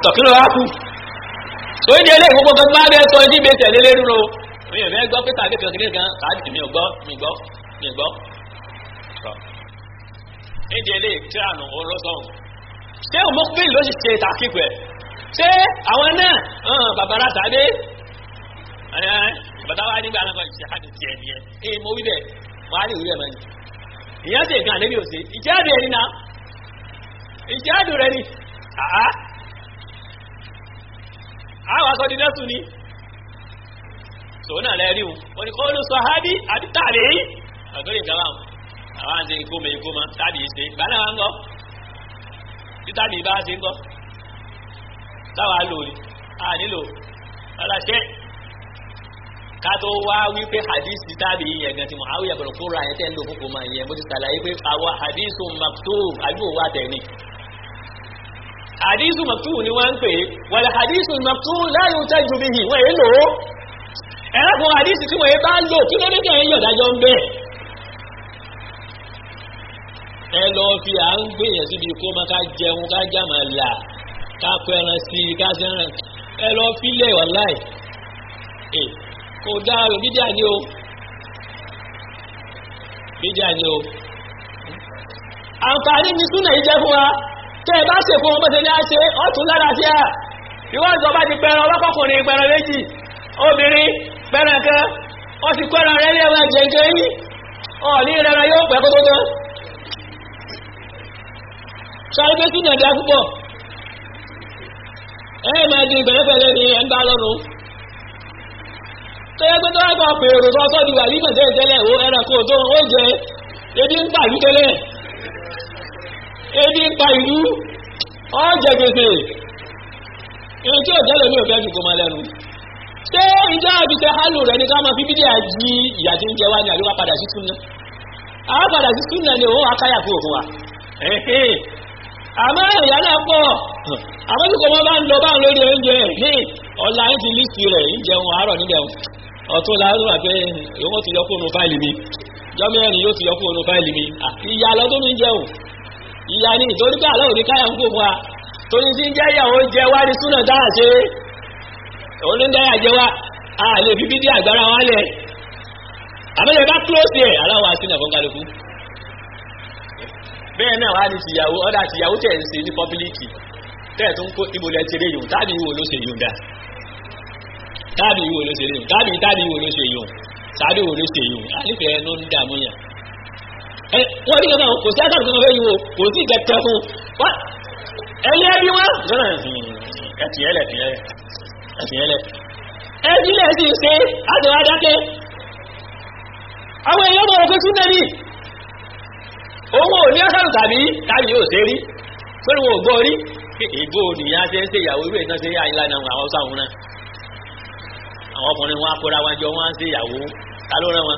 tọ̀kínú wa kú tó ń délé gbogbo kan máa bẹ́ẹ̀ sọ ẹni bẹ́ẹ̀ tẹ̀lé lérú ro mi ò fẹ́ gbọ́ pé tàbí kan kìnìún kan tàbí mi ò gbọ́ mi gbọ́ mi gbọ́ ní délé tí àná oró sọ̀hún ṣé òmùkúbí ló sì ṣe tàkìkù ẹ̀ ṣé àwọn náà bàbára tàdé bàbá wa nígbà náà ṣe àti tiẹ̀ nìyẹn ee mo wí bẹ́ẹ̀ wọ́n á lè wí bẹ́ẹ̀ mọ́ ni ìyá ṣe nǹkan àlébí òsè ìjáde ẹni náà ìjáde rẹ ni àá àwọn aṣọ di nẹ́sùn ni tòun náà lẹ́rí wọn wọn ni kọ́ ló sọ hábí àti tààrí ọ̀gbẹ́rẹ́ ìjọba àwọn àti ikú mi ikú ma tàbí ìṣe ìgbà náà ń gọ́ títàbí bá ṣe ń gọ́ táwa lò ní a nílò ọlọ́ṣẹ́ ká tó wá wípé hadith tàbí yẹn gan ti Muawiya bọ̀rọ̀ kóra yẹn tẹ́ ń lò fúnfún máa yẹn mo ti sàlàyé pé àwọn hadith maktub àbíwò wà tẹ̀ ni hadith maktub ni wọ́n ń pè wal hadith maktub la yuhtaju bihi wọ́n èé lò ó ẹ̀rọ̀kùn hadith tí wọ́n yé bá lò kí ló dé kẹ́ ẹ̀yọ̀ dájọ́ ń bẹ́ẹ̀ ẹ lọ fi à ń gbèyàn síbi kó máa ká jẹun ká jàmà là ká pẹran sí i ká sẹ́ràn ẹ lọ fílẹ̀ wàláì ẹ kò dáa rò bídíà ni o bídíà ni o àǹfààní ni súnà yìí jẹ́ fún wa tẹ́ ẹ bá ṣe fún ọmọdé ní àṣẹ ọ̀tún lára sí à ìwọ́n ìjọba ti pẹran ọlọ́kọ̀kùnrin pẹran méjì obìnrin pẹran kan ó sì kọ́ ẹran rẹ̀ lẹ́wọ̀n jẹ̀ǹkẹ́ yìí ọ̀ ní ìrẹ́ra yóò pẹ́ kó tó tán sáré pé sínú ẹ̀dá púpọ̀ ẹ máa di ìbẹ̀rẹ̀pẹ̀lẹ̀ ní ẹ̀ ń bá lọ́rùn tó yẹ pé tó wá kọ pèrò tó ọkọ̀ di wà ní ìmọ̀tẹ́ ìtẹ́lẹ̀ ó ẹranko tó ó jẹ ebi ń pa ìlú tẹ́lẹ̀ ebi ń pa ìlú ó jẹ gbèsè èyí tí ò jẹ́lẹ̀ ní òfẹ́ jùkọ́ máa lẹ́nu ṣé ìjọ àbíkẹ́ hálò rẹ̀ ní ká máa fi bídí àjí ìyà tí ń jẹ wá ní àríwá padà sí súnà àwọn padà sí súnà ni òun akáyà fún òfin wa àmọ́ ìyá náà pọ̀ àmọ́ tí kò mọ́ bá ń lọ bá ń lórí oúnjẹ ní ọ̀la ń ti lísì rẹ̀ ń jẹun àárọ̀ níbẹ̀ ọ̀tún láàrú àpẹ ìwọ́n ti yọ fóònù fáìlì mi jọ́mẹ́rin yóò ti yọ fóònù fáìlì mi ìyá lọ tó ní jẹun ìyá ní ìtorí pé àlọ́ òní káyà ń kó fún wa torí tí ń jẹ́ ìyàwó jẹ wá ní súnà dáhà ṣe òun ní dáyà jẹ wá a lè fi bídí àgbára wa lẹ̀ àmọ́lẹ̀ bá close ẹ̀ aláwọ̀ àṣìnà fún kálukú bẹ́ẹ̀ náà wá ní tìyàwó ọ́dá tìyàwó tẹ̀ ń ṣe ní pọ́bílíkì tẹ́ẹ̀ tó ń kó ìbòlẹ̀ ti rí yùn tábí ìwò ló ṣe yùn dá tábí ìwò ló ṣe yùn tábí tábí ìwò ló ṣe yùn tábí ìwò ló ṣe yùn ànífẹ́ ẹnu ń dààmú yàn. ẹ wọ́n ní kankan kò sí àtàkùn kankan fẹ́ yìí o kò sí kẹkẹ fún wa ẹlẹ́ ẹbí wọn. lọ́nà ẹtìyẹlẹ ẹtìyẹlẹ ẹbí lẹ̀ sì ṣe àtẹwà dákẹ́ àwọn èèyàn mọ̀ òkè tún náà ní owó ní ọ́sàrù tàbí tàbí yóò ṣe rí pẹ̀lú wọn gbọ́ rí ìgbó nìyà ṣe ń ṣe ìyàwó irú ìtàn ṣe àìlànà àwọn sáwọn náà àwọn ọkùnrin wọn akóra wọn jọ wọn ṣe ìyàwó ta ló rán wọn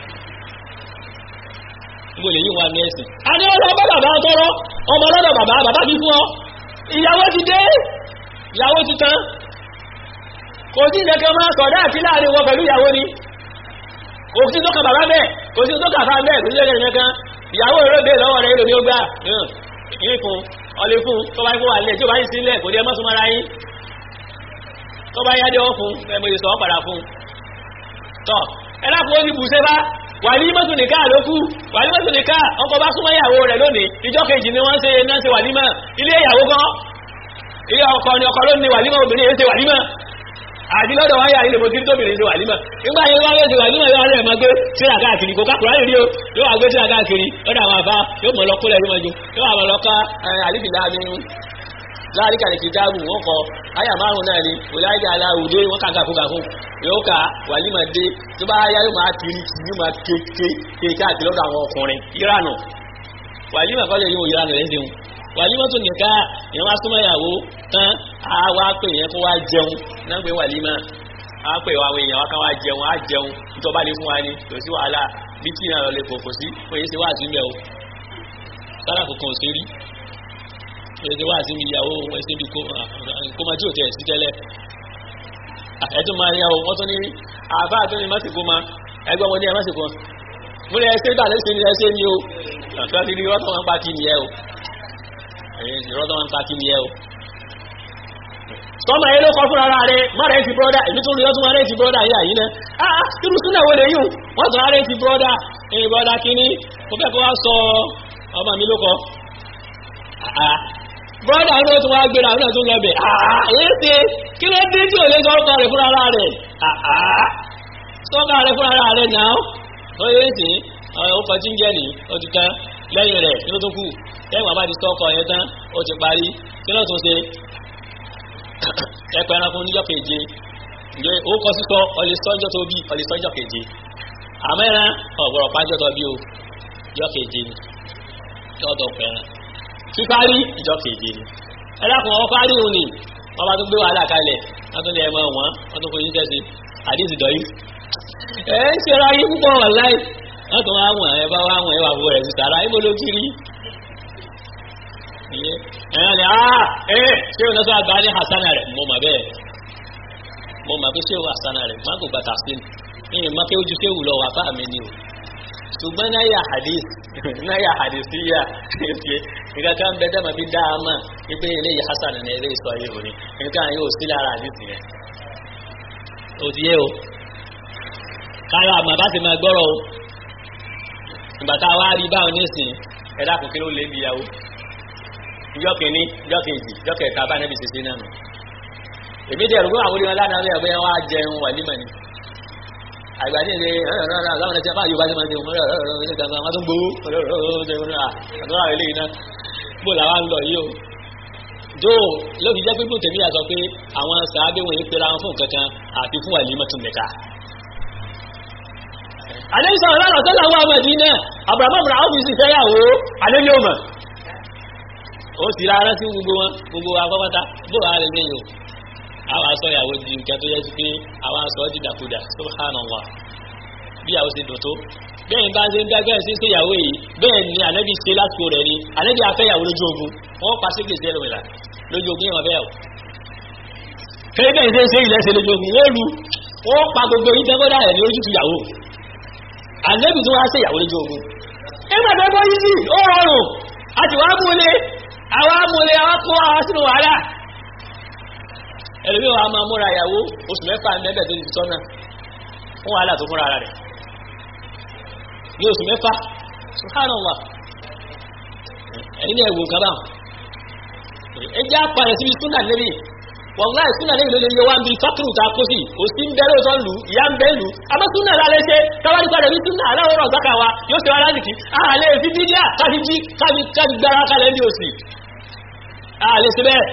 níbo lè yí wọn ní ẹsìn. a ní ọlọ bá bàbá tọrọ ọmọ lọ́dọ̀ bàbá bàbá fi fún ọ ìyàwó ti dé ìyàwó ti tán kò sí ìdẹ́kẹ́ máa sọ̀dá àti láàrin wọn pẹ̀lú ìyàwó ni kò sí tó kà bàbá bẹ́ẹ̀ kò sí tó kà fà bẹ́ẹ̀ kò sí ìdẹ́kẹ́ ìyàwó rẹ̀ bèèrè lọ́wọ́ rẹ̀ ìròmí ó gbá ní fún ọlé fún tó bá ikú wà lẹ́ tí ó bá yìí sílẹ̀ kò ní ẹmọ́ súnmọ́ra yìí tó bá yá dé ọ fún ẹmọ ìsọ̀ padà fún tọ́ ẹlápù ó ní bùsẹ́ bá wà ní mọ́tò nìká ló kú wà ní mọ́tò nìká ọkọ̀ bá súnmọ́ ìyàwó rẹ̀ lónìí ìjọ kejì ni wọ́n ṣe náà ṣe wà nímọ̀ ilé ìyàwó gan ilé ọkọ ni ọkọ ló ní wà nímọ̀ obìnrin yẹn ṣe wà nímọ̀ àti lọ́dọ̀ wáyà ilé mo kiri tóbìnrin ṣe wà nímọ̀ nígbà yẹn wáyé ṣe wà nímọ̀ yóò rẹ̀ máa gbé síra káàkiri kò kákùrá lè rí o yóò wá gbé síra káàkiri lọ́dọ̀ àwọn àbá yóò mọ̀ lọ́kúnlẹ̀ yóò máa jó yóò wá lọ ká àlìfìlà mi láàrín kàlẹ̀ kìí dáàbù wọn kọ àyà márùn náà ni wòláyà aláwùdé wọn kà gàfún gàfún yóò kà wàlímà dé tó bá yá yóò máa kiri yóò máa kéèké kéèké àti lọ́dọ̀ àwọn ọkùnrin ìranù wàlímà kọ́lẹ̀ yóò ìranù rẹ̀ ṣeun wàlímà tó nìka ìyẹn wá súnmọ́ ìyàwó tán á wá pè yẹn kó wá jẹun náà pé wàlímà á pè wá àwọn èèyàn wá ká wá jẹun á jẹun nítorí bá lè fún wa ni kò sí wàhálà bí tí ìrìnàlọ́ lè kò sí kò yé ṣe wá àtúnbẹ̀ o sára kankan ò sí rí ẹ̀ẹ́dẹ̀ wá sí ìyàwó ẹ̀sẹ̀ bí kó máa jí ò tẹ̀ sí tẹ́lẹ̀ ẹ̀tún máa yà ó wọ́n tún ní àbá àtún ní mọ́sìkò ma ẹgbẹ́ wọn ní ẹ mọ́sìkò mú ní ẹsẹ̀ ìgbà lẹ́sẹ̀ ní ẹsẹ̀ ní o àtúwá ti rí rọ́tọ̀ wọn pa kí ni ẹ o ẹ̀yìn rọ́tọ̀ wọn pa kí ni ẹ o tọ́mọ yẹn ló kọ́ fún ara rẹ̀ má rẹ̀ ti brọ́dà èmi tó lóyọ́ tún má rẹ̀ ti brọ́dà yìí àyí náà ah irú súnà wo lè yùn wọ́n tún rẹ̀ ti brọ́dà ẹ̀yìn brọ́dà kínní mo fẹ́ kó wá sọ ọmọ mi ló kọ́ brọ́dà ní ó tún wá gbéra ní ọ̀tún lọ́bẹ̀ èyí ṣe kí ló dé tí ò lè sọ ọkọ rẹ̀ fún ara rẹ̀ sọ́kà rẹ̀ fún ara rẹ̀ náà ó yẹ sí ọkọ̀ tí ń jẹ́ ní ó ti tán lẹ́yìn rẹ̀ kí ló tó kù lẹ́yìn bàbá ti sọ́kọ̀ yẹn tán ó ti parí kí ló tún ṣe ẹ̀pẹ̀ ẹranko níjọ́ keje ǹjẹ́ ó kọ́ sísọ ọlẹ́ sọ́jọ́ tó bí ọlẹ́ sọ́jọ́ keje àmẹ́ran ọ̀gbọ̀rọ̀ pàjọ́ tó bí o ìjọ́ keje ni lọ́dọ̀ pẹ̀ràn fífárí ìjọ́ keje ni ẹlẹ́kùn ọwọ́ fárí òun ni wọ́n bá tún gbé wàhálà kalẹ̀ wọ́n tún lè ẹmọ wọn wọ́n tún fojú sẹ́sì àdísì dọ̀yí ẹ̀ ń ṣe ra yí púpọ̀ wà láì wọ́n tún wá wọ̀n ẹ bá wá wọ̀n ẹ wà fún rẹ̀ sí sàrà ibo ló kiri ẹ̀yàn ni ah ẹ̀ ṣé o lọ́sọ̀ àgbà ní hasana rẹ̀ mo mà bẹ́ẹ̀ mo mà pé ṣé o hasana rẹ̀ má kò bàtà sí ní ìmọ̀ pé ojú ṣé wù lọ wà fáà mi ni o ṣùgbọ́n náyà hadith náyà hadith yà nǹkan kan bẹ dẹ́mọ̀ fi dá a mọ̀ wípé eléyìí hasan ní eléyìí sọ yìí òní nǹkan yóò sí lára hadith yẹn ó ti yé o káyọ̀ àmọ́ bá ti máa gbọ́rọ̀ o ìgbà tá a wá rí báwọn nísìn ẹ̀dá kò kí ló lé bí yàwó ìjọ kìíní ìjọ kejì ìjọ kẹta bá nẹ́bi ṣiṣẹ́ náà nù èmi dẹ̀ rúgbọ́n àwọn olùwọ́n lánàá lẹ́yìn ọ̀bẹ́ wọn á jẹun wà nímọ̀ ni àgbàdì ilé láwọn ẹ̀sẹ̀ bá yorùbá ti máa ń ṣe wọn tó ń gbowó àtúrà ilé iná bó làwọn ń lọ yìí o jó ló fi jẹ́ pé bó tèmi yà sọ pé àwọn sàábé wọn yìí pera wọn fún nǹkan kan àti fún wàlímọ̀ tún nìka àlẹ́bí sọ̀rọ̀ lánàá tó làwọn ọmọ ìdí náà àbùràmọ́ àbùrà ọ́fíìsì fẹ́yàwó àlẹ́bí ò mọ̀ ó sì rárá sí gbogbo wọn gbogbo afọ́pátá bó wàá lè léyìn o àwọn aṣọ ìyàwó di nǹkan tó yẹ sí pé àwọn aṣọ dìdàkudà subhanallah bí ìyàwó ṣe dùn tó bẹ́ẹ̀ bá ṣe ń dá bẹ́ẹ̀ sí ṣe ìyàwó yìí bẹ́ẹ̀ ni ànábì ṣe lásìkò rẹ̀ ni ànábì afẹ́yàwó lójú ogun wọ́n pa sí gbèsè ẹlòmìnira lójú ogun yẹn bẹ́ẹ̀ o fẹ́ẹ́ bẹ́ẹ̀ ṣe ń ṣe ilẹ̀ ṣe lójú ogun wọ́n lu wọ́n pa gbogbo yìí tẹ́gbọ́dá rẹ̀ ní ojú tu ìyàwó ànábì tó wá ṣe ìyàwó lójú ogun nígbà tó bọ́ yìí sí ó rọrùn a ti wá múlé àwa múlé àwa kó àwa sínú wàhálà ẹlòmíì wa máa múra ìyàwó oṣù mẹ́fà mẹ́bẹ̀ tó ti tọ́nà fún wàhálà tó fúnra rẹ̀ ní oṣù mẹ́fà subhanallah ẹ̀yin ní ẹ̀wò nǹkan báwọn ẹ jẹ́ àpàrẹ̀ síbi súnà níbi wàláì súnà níbi ló lè yẹ wá ń bi fákìrù tá a kó sí òsì ń bẹ́rẹ̀ òtọ́ lù ìyá ń bẹ́ lù àmọ́ súnà lálẹ́ ṣe káwárí padà bí súnà aláwọ̀ ọ̀gbáka wa yóò ṣe wá lásìkí àlẹ́ fi bídíà káfi jí káfi káfi gbára kalẹ̀ ní òsì àlẹ́ ṣe bẹ́ẹ̀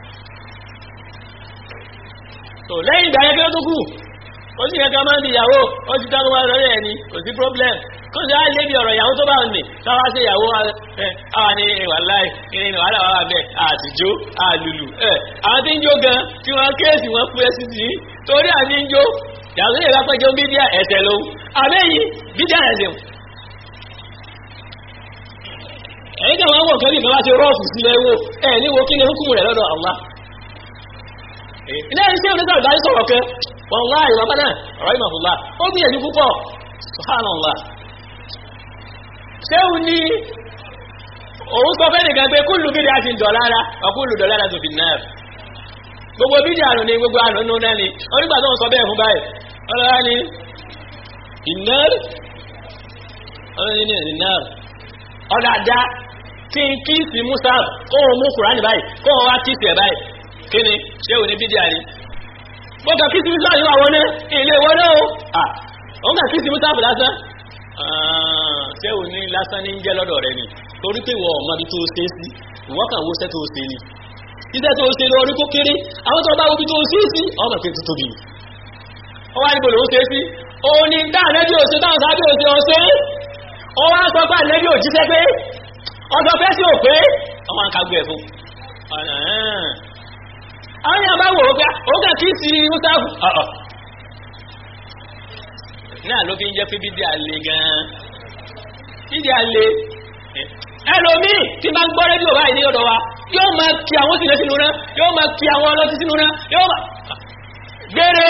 tó lẹ́yìn ìgbà yẹn kí ló tó kù ó sì yẹ ká máa ń di ìyàwó ó ti dáná wá lórí ẹni kò sí problem kó sì á lé bí ọ̀rọ̀ ìyàwó tó bá ń nì káwá sí ìyàwó ẹ àwa ní ìwà láì kiri ní wàhálà wàhálà bẹ́ẹ̀ àtijọ́ àlùlù ẹ àwọn tí ń jó gan tí wọ́n kéèsì wọn pé sí sí torí àti ń jó yàtọ̀ ìyẹn lápẹ́ jẹun bídíà ẹ̀tẹ̀ ló àbẹ́yìn bídíà ẹ̀sìn ẹ̀yìn kan wọ́n wọ̀ kẹ́lí ìfẹ́ bá ti rọ́ọ̀fù sílẹ̀ wò ẹ̀ ní wo kí ni hukumu rẹ̀ lọ́dọ̀ Allah ilé iṣẹ́ onígbà ìdájí sọ̀rọ̀ kẹ́ wọ́nláì bàbá náà ọ̀rọ̀ ìmọ̀fúnlá ó gbìyànjú púpọ̀ subhanallah ṣéhùn ní òun sọ fẹ́ nìkan pé kúlù bídí àti dọ̀lára ọkúlù dọ̀lára tó fi náà gbogbo bídí àrùn ní gbogbo àrùn nínú náà ni onígbà tó ń sọ bẹ́ẹ̀ fún báyìí ọlọ́rá ni ìnáàrì ọlọ́rá ni ìnáàrì ọ̀dàdá kí n kí sí musa kóhun mú kùránì báyìí kóhun wá kí sí ẹ̀ báyìí kí ni ṣé ò ní bídíà ni bọ́kà kí sinmi sáà yóò àwọn ní ilé ìwọ náà o òun kà kí sinmi sáà lásán ṣé ò ní lásán ní jẹ́ lọ́dọ̀ rẹ ni torí pé ìwọ ọmọ bí tó ṣe sí ìwọ kàn wo ṣẹ́ tó ṣe ni iṣẹ́ tó ṣe lórí kó kéré àwọn tó bá wo bí tó ṣe sí ọmọ pé tó tóbi ó wá níbo lòún ṣe sí òun ni dá ànẹ́bí òṣè táwọn sábẹ́ òṣè ọ̀ṣẹ́ ó wá sọ pé ànẹ́bí òjíṣẹ́ pé ọjọ́ fẹ́ sí òpé ọmọ àkàgbẹ̀ fún àwọn yàrá bá wò ó gbá ó kà kí sí mùsáàfù ọ̀ọ̀ náà ló fi ń jẹ́ pé bídí àlè gan-an bídí àlè ẹlòmíì tí máa ń gbọ́ rédíò báyìí ní ọ̀dọ̀ wa yóò máa kí àwọn sílẹ̀ sínú náà yóò máa kí àwọn ọlọ́tí sínú náà yóò máa gbére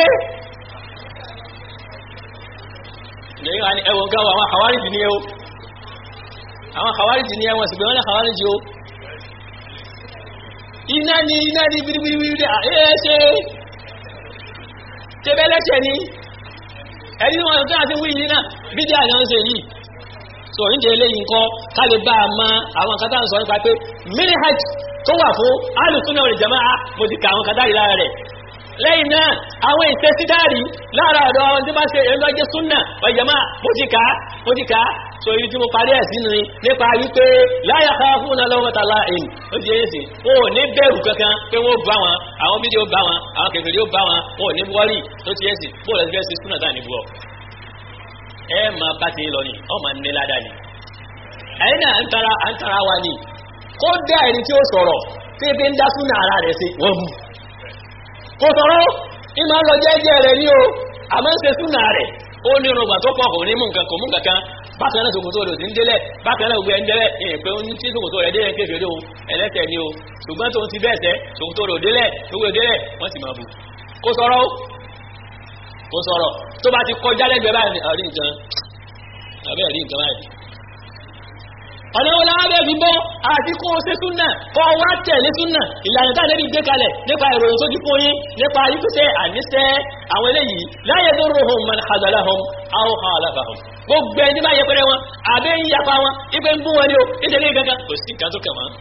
ẹwọ̀n gáwọ̀ àwọn àwárìjì ní ẹwọ́ àwọn àwárìjì ní ẹwọ̀n sì gbé wọ́n ní àwárìjì ó iná ni iná ni bíríbíríbírí ẹ̀ ṣe tẹ́bẹ́lẹ́ṣẹ̀ ni ẹni wọn tó àti wí yìí náà bídí àyàn ń ṣe yìí so oúnjẹ eléyìí nǹkan ká lè bá a mọ àwọn kan tá à ń sọ nípa pé minhaj tó wà fún alùsùnà wal jamaa mo ti ka àwọn kan dárí lára rẹ̀ lẹ́yìn náà àwọn ìtẹ́sídárì lára ọ̀dọ̀ ọ̀hún tí bá ṣe èyí lọ́jẹ́ súnà wal jamaa mo ti kà á mo ti kà á so ibi tí mo parí ẹ̀ sí ni nípa wípé la yakhafuna lawmata la'im ó ti yé sí wọn ò ní bẹ̀rù kankan pé wọ́n bá wọn àwọn fídíò bá wọn àwọn kẹfìrí ó bá wọn wọn ò ní wọ́rì tó ti yé sí bóòlù ẹ̀sìn fẹ́ ṣe súnà dáà ní bú ọ ẹ máa bá ti lọ ni ọ máa ní ládàá ni ẹ̀yin náà ń tara à ń tara wa ni kó dá ẹni tí ó sọ̀rọ̀ tí ebi ń dá súnà ara rẹ̀ sí wọ́n mú kò sọ̀rọ̀ ìmọ̀ lọ jẹ́jẹ́ rẹ̀ ní o àmọ́ ń ṣe súnà rẹ̀ ó ní irungba tó pọ̀ kò ní mú nǹkan kò mú kankan bákan náà ṣòkòtò rẹ̀ ò sí ń délẹ̀ bákan náà gbogbo ẹ̀ ń délẹ̀ ìyẹn pé ó ní tí ṣòkòtò rẹ̀ délẹ̀ kéfèé o ẹlẹ́tẹ̀ ni o ṣùgbọ́n tó ń ti bẹ́ẹ̀ sẹ́ ṣòkòtò rẹ̀ ò délẹ̀ gbogbo délẹ̀ wọ́n sì máa bù kò sọ̀rọ̀ o kò sọ̀rọ̀ tó bá ti kọjá lẹ́gbẹ̀ẹ́ báyìí àrí nǹkan àbẹ́ rí nǹkan báyìí ọ̀nà wọn láwọn bẹ́ẹ̀ fi bọ́ àti kó o ṣe súnà kọ́ wá tẹ̀lé súnà ìlànà tá lẹ́bi gbé kalẹ̀ nípa ìròyìn tó ti fún yín nípa yíkúṣẹ́ àníṣẹ́ àwọn eléyìí láyé tó rò hàn man hàzàlá hàn áwọ̀ hàn àlàfà hàn gbogbo ẹni bá yẹpẹrẹ wọn àbẹ́ ń yapa wọn ipe ń bú wọn ni o nítorí kankan kò sí nǹkan tó kàn wọn.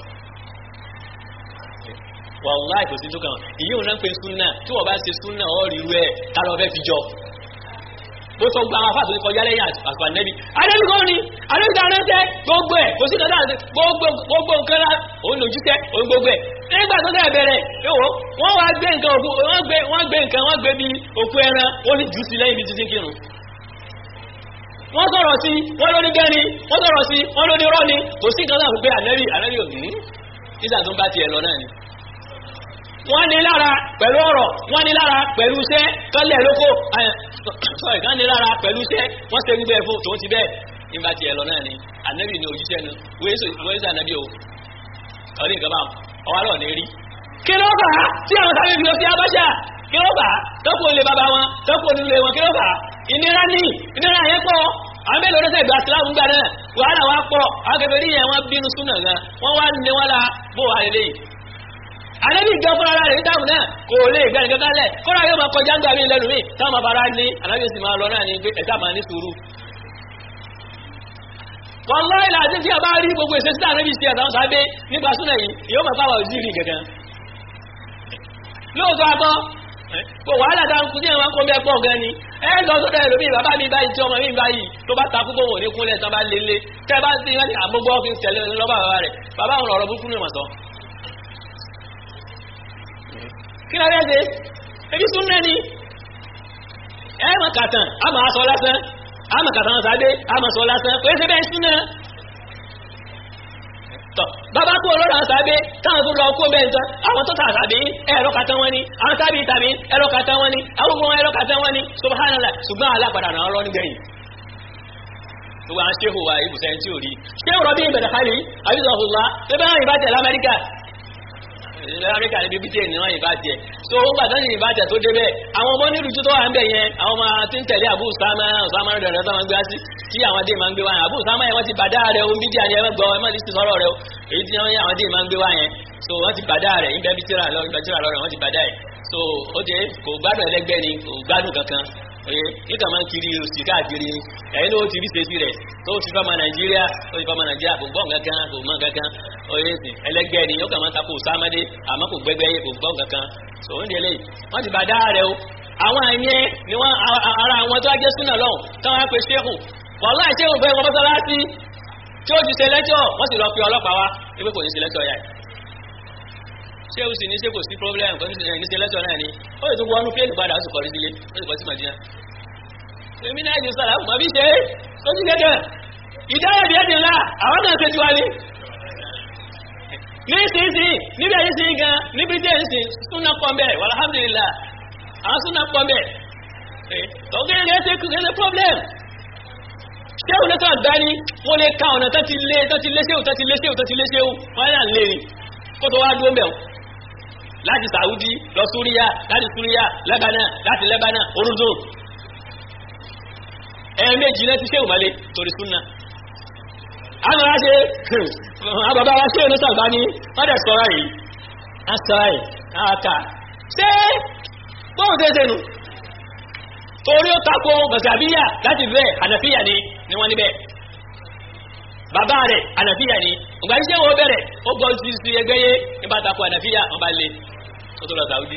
wàláì kò sí tó kàn wọn ìyí òun náà ń pe súnà tí wọ́n bá ṣe súnà ọ̀ rí rẹ̀ tá lọ fẹ́ fi jọ bó sọ gba àwọn afáàtò ní kọjá lẹ́yìn àgbà nẹ́bí adébíkọ́ ni adébíkọ́ aránṣẹ́ gbogbo ẹ̀ kò sí kọjá àti gbogbo gbogbo nǹkan lá òun lòjú tẹ́ òun gbogbo ẹ̀ nígbà tó tẹ́ bẹ̀rẹ̀ yóò wọ́n wá gbé nǹkan òkú wọ́n gbé wọ́n gbé nǹkan wọ́n gbé bí òkú ẹran wọ́n ní jù sí lẹ́yìn bí títí kírun wọ́n sọ̀rọ̀ sí wọ́n ló ní gẹ́ni wọ́n sọ̀rọ̀ sí wọ́n ló ní rọ́ni kò sí nǹkan láti pé ànẹ́bí ànẹ́bí òní nígbà tó ń bá tiẹ̀ lọ náà ni wọ́n ní lára pẹ̀lú ọ̀rọ̀ wọ́n ní lára pẹ̀lú iṣẹ́ kọ́lẹ̀ lóko sorry kan ní lára pẹ̀lú iṣẹ́ wọ́n ṣe gbígbẹ́ fún tòun ti bẹ́ẹ̀ nígbà tí ẹ lọ náà ni ànábì ní òjíṣẹ́ nu wọ́n ṣe ànábì o ọ̀rí nǹkan báwọn ọwọ́ àlọ́ ní rí. kí ló fà á tí àwọn sáré fi lọ sí abáṣà kí ló fà á tọ́kù olè bàbá wọn tọ́kù onílé wọn kí ló fà á ìnira ní ìnira yẹn pọ̀ àwọn mélòó ló sẹ́gbà sílámù gbà náà wàhálà wa pọ̀ àwọn kẹfẹ́ yẹn wọ́n bínú súnà gan wọ́n wá ní wọn la bó wà lélẹ́yìí àlẹ́bí gan fúnra rẹ̀ nígbàmù náà kò lè gbẹ́ nǹkan kálẹ̀ kọ́ra yóò máa kọjá ń gbà mí lẹ́nu mi táwọn máa fara ní àlẹ́bí sì máa lọ náà ní pé ẹ̀dá máa ní sùúrù. wàláhì làdí tí a bá rí gbogbo ìṣesí tí àlẹ́bí ṣe àtàwọn sábẹ́ nípa súnà yìí yóò máa fáwọn òjì rí gẹ̀gẹ́. lóòótọ́ àbọ̀ kò wàhálà tá à ń kú sí ẹ̀wọ̀n kó bẹ́ẹ̀ pọ̀ gan ni ẹ lọ sọ́dọ̀ ẹlòmíì bàbá mi báyìí tí ọmọ mi báyìí tó bá takú bò wò ní kúnlẹ̀ tán bá lé lé tẹ́ bá sí ìwádìí àgbógbó ọ́fíìsì tẹ̀lé lọ́ba bàbá rẹ̀ bàbá àwọn ọ̀rọ̀ burúkú ni mọ̀ sọ kí lọ rẹ́sẹ̀ ebi tún nẹ́ni ẹ mọ̀ kàtàn a máa sọ lásán a mọ̀ kàtàn sáadé a mọ̀ sọ lásán kò ẹ́sẹ̀ bẹ́ẹ̀ sún náà tọ̀ bàbá kú ọlọ́rọ̀ àṣàbẹ́ táwọn tó lọ kó bẹ́ẹ̀ tán àwọn tó tà àṣàbẹ́ ẹ̀rọ kàtàn wọn ni àwọn tábì tàbí ẹ̀rọ kàtàn wọn ni àwọn gbogbo ẹ̀rọ kàtàn wọn ni subhanallah ṣùgbọ́n alápadà náà lọ nígbẹ̀yìn gbogbo àwọn ṣéhù wa ibùsẹ̀ tí ò rí ṣéhù rọ̀bí ìbẹ̀rẹ̀ kálí àbísọ̀hùnlá tó bá rìn bá tẹ̀ lamẹ́ríkà amẹ́ríkà níbi bí tíyẹ̀ níwọ̀n ìbá tiẹ̀ so ó gbà tánjì ìbá tẹ̀ tó débẹ̀ àwọn ọmọ nílùú tó wà ń bẹ̀ yẹn àwọn ọmọ tí ń tẹ̀lé àbú sámá sámá rẹ̀ rẹ̀ sámá gbé sí tí àwọn dé máa ń gbé wá yẹn àbú sámá yẹn wọ́n ti bàdá rẹ̀ ohun bídíà ni ẹ gbọ́ ẹ má ní sọ̀rọ̀ rẹ̀ o èyí tí wọ́n àwọn dé máa ń gbé wá yẹn so wọ́n ti bàdá rẹ̀ ìbẹ́ bí tíra lọ ìbẹ́ tíra lọ rẹ̀ wọ́n ti bàdá yẹn so ó jẹ́ kò gbádùn ẹlẹ́gbẹ́ ni kò gbádùn kankan oye nígbà máa ń kiri òsì káàkiri ẹ̀yin ló ti rí sèṣì rẹ̀ tó ti fọ́ ọmọ nàìjíríà tó ti fọ́ ọmọ nàìjíríà kò gbọ́n kankan kò mọ̀ kankan oye sì ẹlẹgbẹ́ ni yóò kàn máa takò sámádé àmọ́ kò gbẹ́gbẹ́ yé kò gbọ́n kankan so oúnjẹ lẹ́yìn wọ́n ti bá dá rẹ̀ o àwọn àyẹn ni wọ́n ara àwọn tó wá jẹ́ súnà lọ́hùn táwọn á pe ṣéhù wàhálà ṣéhù fẹ́ wọn mọ́sálásí tí ó ti ṣe lẹ́jọ́ wọ́n sì lọ pe ọlọ́pàá wá wípé kò ní ṣe lẹ́jọ́ yá ṣéhù sì ní ṣé kò sí problem kò ní ṣe lẹ́jọ́ náà ni ó sì tún wọnú fíìlì padà ó sì kọrí sílé ó sì kọ sí màdínà èmi náà ju sàlá mọ̀ bí ṣe ó sì gẹ́gẹ́ ìdáyẹ̀ bí ẹ̀dín ńlá àwọn náà ṣe ju wa ni ní ìsinsìn níbi ẹ̀yìn sí gan níbi díẹ̀ ń sìn súnà pọ̀nbẹ̀ alhamdulillah àwọn súnà pọ̀nbẹ̀ ọ̀gẹ́gẹ́ ṣe kú ṣe problem ṣé òun lẹ́tọ̀ àgbáni wọ́n lè ka ọ̀nà tán ti lé tán ti lé ṣéwù tán ti lé ṣéwù tán ti lé ṣéwù wọ́n yà ń lè rìn kó tó wá dúró mẹ́wọ̀n láti Saudi lọ Súríyà láti Súríyà Lebanon láti Lebanon orúdùn ẹ̀ẹ̀mejì náà ti ṣéwù mọ́lé torí súnà àwọn ará ṣe àbàbà wa ṣe ìlú tàbá ní wọ́n dẹ̀ sọ́rọ̀ yìí asọ́ọ̀ì àkà ṣé bóun ṣe ṣe nù torí ó tako gàṣàbíyà láti bẹ́ẹ̀ ànàfíyà ni ni wọ́n níbẹ̀ bàbá rẹ̀ ànàfíyà ni ìgbà tí wọ́n bẹ̀rẹ̀ ó gbọ́ sí sí ẹgbẹ́ yé nípa tako ànàfíyà wọ́n bá lé ó tó lọ sàúdí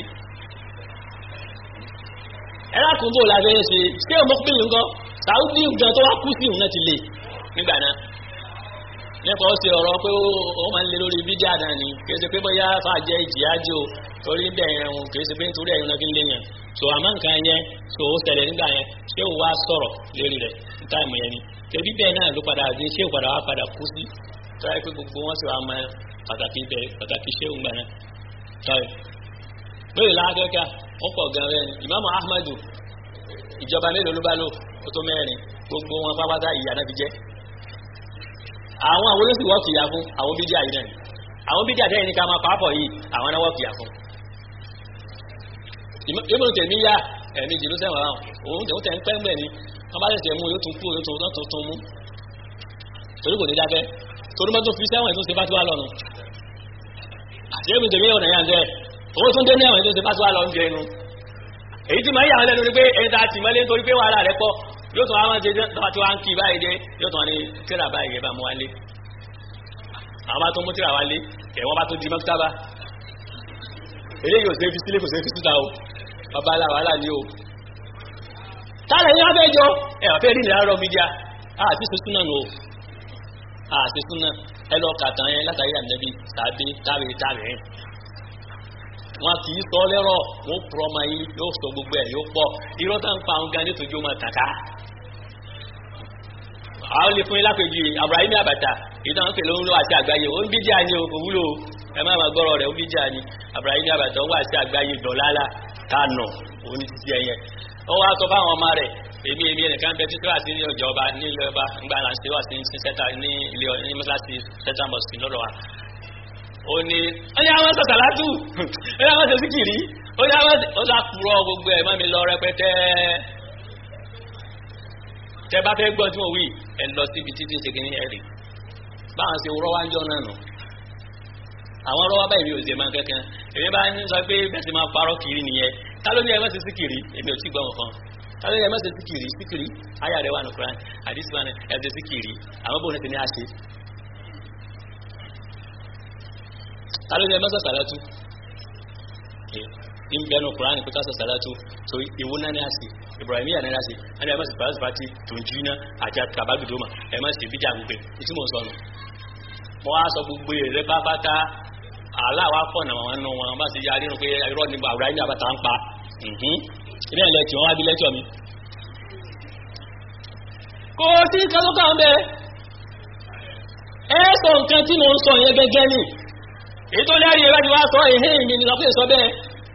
ẹ̀rọ àkùnbó la fẹ́ ṣe ṣé o mọ́kúbìnrin nǹkan sàúdí gan tó wá kú sí òun náà ti lè nígbà náà nípa ó ṣe ọ̀rọ̀ pé ó máa ń lé lórí bídíà náà ni kì í ṣe pé bóyá fàájẹ́ ìjìyájú o torí bẹ́ẹ̀ ẹ̀hún kì í ṣe pé nítorí ẹ̀yìn náà fi ń lé yẹn so àmọ́ nǹkan yẹn so ó ṣẹlẹ̀ nígbà yẹn ṣé o wá sọ̀rọ̀ lérí rẹ̀ ní táìmù yẹn ni tẹ̀bí bẹ́ẹ̀ náà ló padà dé ṣé o padà wá padà kú sí tọ́yẹ pé gbogbo wọn sì wá mọ pàtàkì bẹ́ẹ̀ pàtàkì ṣé òun gbà náà tọ́yẹ. lórí lákẹ́kẹ́ wọ́n pọ̀ gan rẹ̀ ìmáàmù ahmadu ìjọba mélòó ló bá lò ó tó mẹ́rin gbogbo wọn pápátá ìyá náà fi jẹ́ àwọn àwọn olóṣèlú wọ́ọ̀kì ìyá fún àwọn bídíà yìí náà àwọn bídíà tẹ́yìn ní ká máa pàápọ̀ yìí àwọn náà wọ́ọ̀kì ìyá fún ìmọ̀ tèmi yá ẹ̀mí jìlú sẹ́wọ̀n àwọn òun tẹ̀wọ́n tẹ̀ ń pẹ́ mbẹ̀ ni wọ́n bá tẹ̀sẹ̀ mú yóò tún kú yóò tún tún tún mú torí kò ní dákẹ́ torí mọ́tò fi sẹ́wọ̀n tó ṣe bá tó wà lọ́nu àti ẹ̀mí tèmi yọ̀ nàyà ń jẹ́ owó tún dé ní ẹ̀wọ̀n tó ṣe bá tó wà lọ́nu jẹ́ inú èyí tí máa yà wọn lẹ́nu ni pé ẹni tá a tì mọ́lé nítorí pé wàhálà rẹ̀ pọ̀ yóò tún àwọn ṣe tó wá ń kí báyìí dé yóò tún wọn ní tíra báyìí yẹn bá mú wálé àwọn bá tó mú tíra wálé ẹ̀wọ́n bá tó di mọ́kítàbá eléyìí ò sí fi sílé kò sí fi síta o bàbá aláwọ̀ alá ní o tààrẹ ní abẹ́ jọ ẹ̀wà fẹ́ rí ní àárọ̀ mídíà àti sísúnà nù o àti sísúnà ẹlọ kàtàn yẹn látàrí ànẹ́bí tàbí tàbí tàbí yẹn wọn kì í sọ lẹ́rọ̀ wọn pọ̀ ọmọ yìí yóò sọ gbogbo ẹ̀ yóò pọ̀ irọ́ tá ń pa àwọn gan nítorí ó máa tàkà àwọn lè fún yín lápèjì Ibrahim Àbàtà ìdáhùn pẹ̀lú ń lọ àti àgbáyé ó ń bídíà ni o kò wúlò ẹ má máa gbọ́rọ̀ rẹ̀ ó ń bídíà ni Ibrahim Àbàtà ó wà sí àgbáyé dọ̀lálà kánò òun ti ti ẹyẹ ó wá sọ fáwọn ọmọ rẹ̀ èmi èmi ẹnìkan bẹ títí wà sí ní ọjọ́ ọba ní ilé ọba ńgbà là ń ṣe wà sí ní sẹta ní ilé ní mọ́sáàsì sẹta mọ́sì lọ́dọ̀ wa ó ní ó ní àwọn sọ̀tà látù ó ní àwọn sọ síkìrì ó ní àwọn ó sá kúrọ̀ gbogbo ẹ̀ mọ́ mi lọ rẹpẹtẹ tẹ bá fẹ́ gbọ́ tí mo wí ẹ lọ síbi títí ṣe kìíní ẹ rí báwọn ṣe rọ́ wá ń jọ náà nù àwọn rọ́wọ́ báyìí mi ò ṣe máa kankan èmi bá ń sọ pé bẹ́ẹ̀ sì máa parọ́ kiri nìyẹn ta ló ní ẹ má ṣe síkìrì èmi ò tí gbọ́ nǹkan ta ló ní ẹ má ṣe síkìrì síkìrì ayà rẹ wà ní Quran àdìsí wa ní ẹ ṣe síkìrì àwọn bóun ti ní àṣẹ. ta ló ní ẹ má ṣe sàlátù ní bẹ́ẹ̀ ní Quran kó tá ṣe sàlátù so ìwú náà ní àṣẹ Ibrahim yà ní àṣẹ ẹni ẹ má ṣe pàṣẹ pàtì tó ń jiná àti àkàbàgbèdòmà ẹ má ṣe bíjà gbogbo ìtí mò ń sọnù mo wá sọ gbogbo èrè pápátá aláwa fọ̀nà wọn nù wọn bá ti yarí nù pé irọ́ ni àwùrá ní àbàtà ń pa ilé ẹ̀ lẹ́tì wọn wá bí lẹ́tọ̀ mi. kò sí kálọ́kà ń bẹ ẹ sọ nǹkan tí mo ń sọ yẹn gẹ́gẹ́ ni èyí tó lẹ́rìí ẹ láti wá sọ èhé mi ni lọ́pẹ́ sọ bẹ́ẹ̀.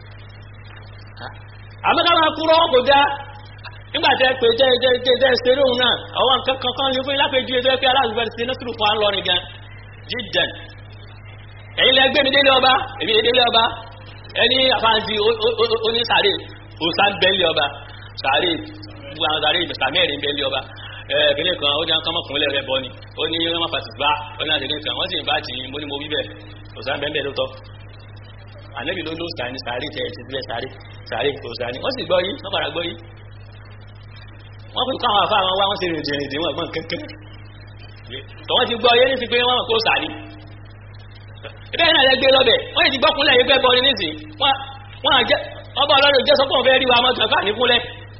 àmọ́ká máa kúrọ́ kò dá nígbà tẹ pé tẹ tẹ tẹ tẹ ṣeré òun náà àwọn nǹkan kankan lè fún ilápẹ̀jú ètò ẹ̀kẹ́ aláàbò ṣe náà tùrù fún à ń lọrin gan jíjẹn ẹ̀yin lẹ gbé mi délé ọba èmi délé ọba ẹni àfáàntì onísàárè òsà ń bẹ́ẹ̀lì ọba sàárè gbogbo àwọn sàárè sàmẹ́rin bẹ́ẹ̀lì ọba ẹ̀ẹ́dẹ́gbẹ̀rẹ̀ kan ó ní àwọn kọ́mọkùnrin rẹ̀ bọ́ ni ó ní wọ́n fàtì bá ó ní àdéhùn kan wọ́n sì ń bá tì í mo ní mo wí bẹ́ẹ̀ òsà ń bẹ́ẹ̀ lóòótọ́ ànẹ́bì ló ló sàárè sàárè tẹ̀ ti sílẹ̀ sàárè sàárè òsà ni wọ́n sì gbọ́ yìí wọ́n padà gbọ́ yìí wọ́n fi káwọn afá wọn wá wọ́n sì rìn jìnrìn dè wọ́n gbọ́n kẹ́kẹ́ tọ́wọ́n ti gbọ́ yé ní ti pé wọ́n mọ̀ kó sàárè ìbẹ́ náà lẹ́gbẹ́ lọ́bẹ̀ wọ́n ti gbọ́kúnlẹ̀ yìí gbẹ́bọ ní nísìn wọ́n àjẹ́ ọba ọlọ́run jẹ́ sọ́pọ̀ fẹ́ rí wa mọ́ tàbí àníkúnlẹ̀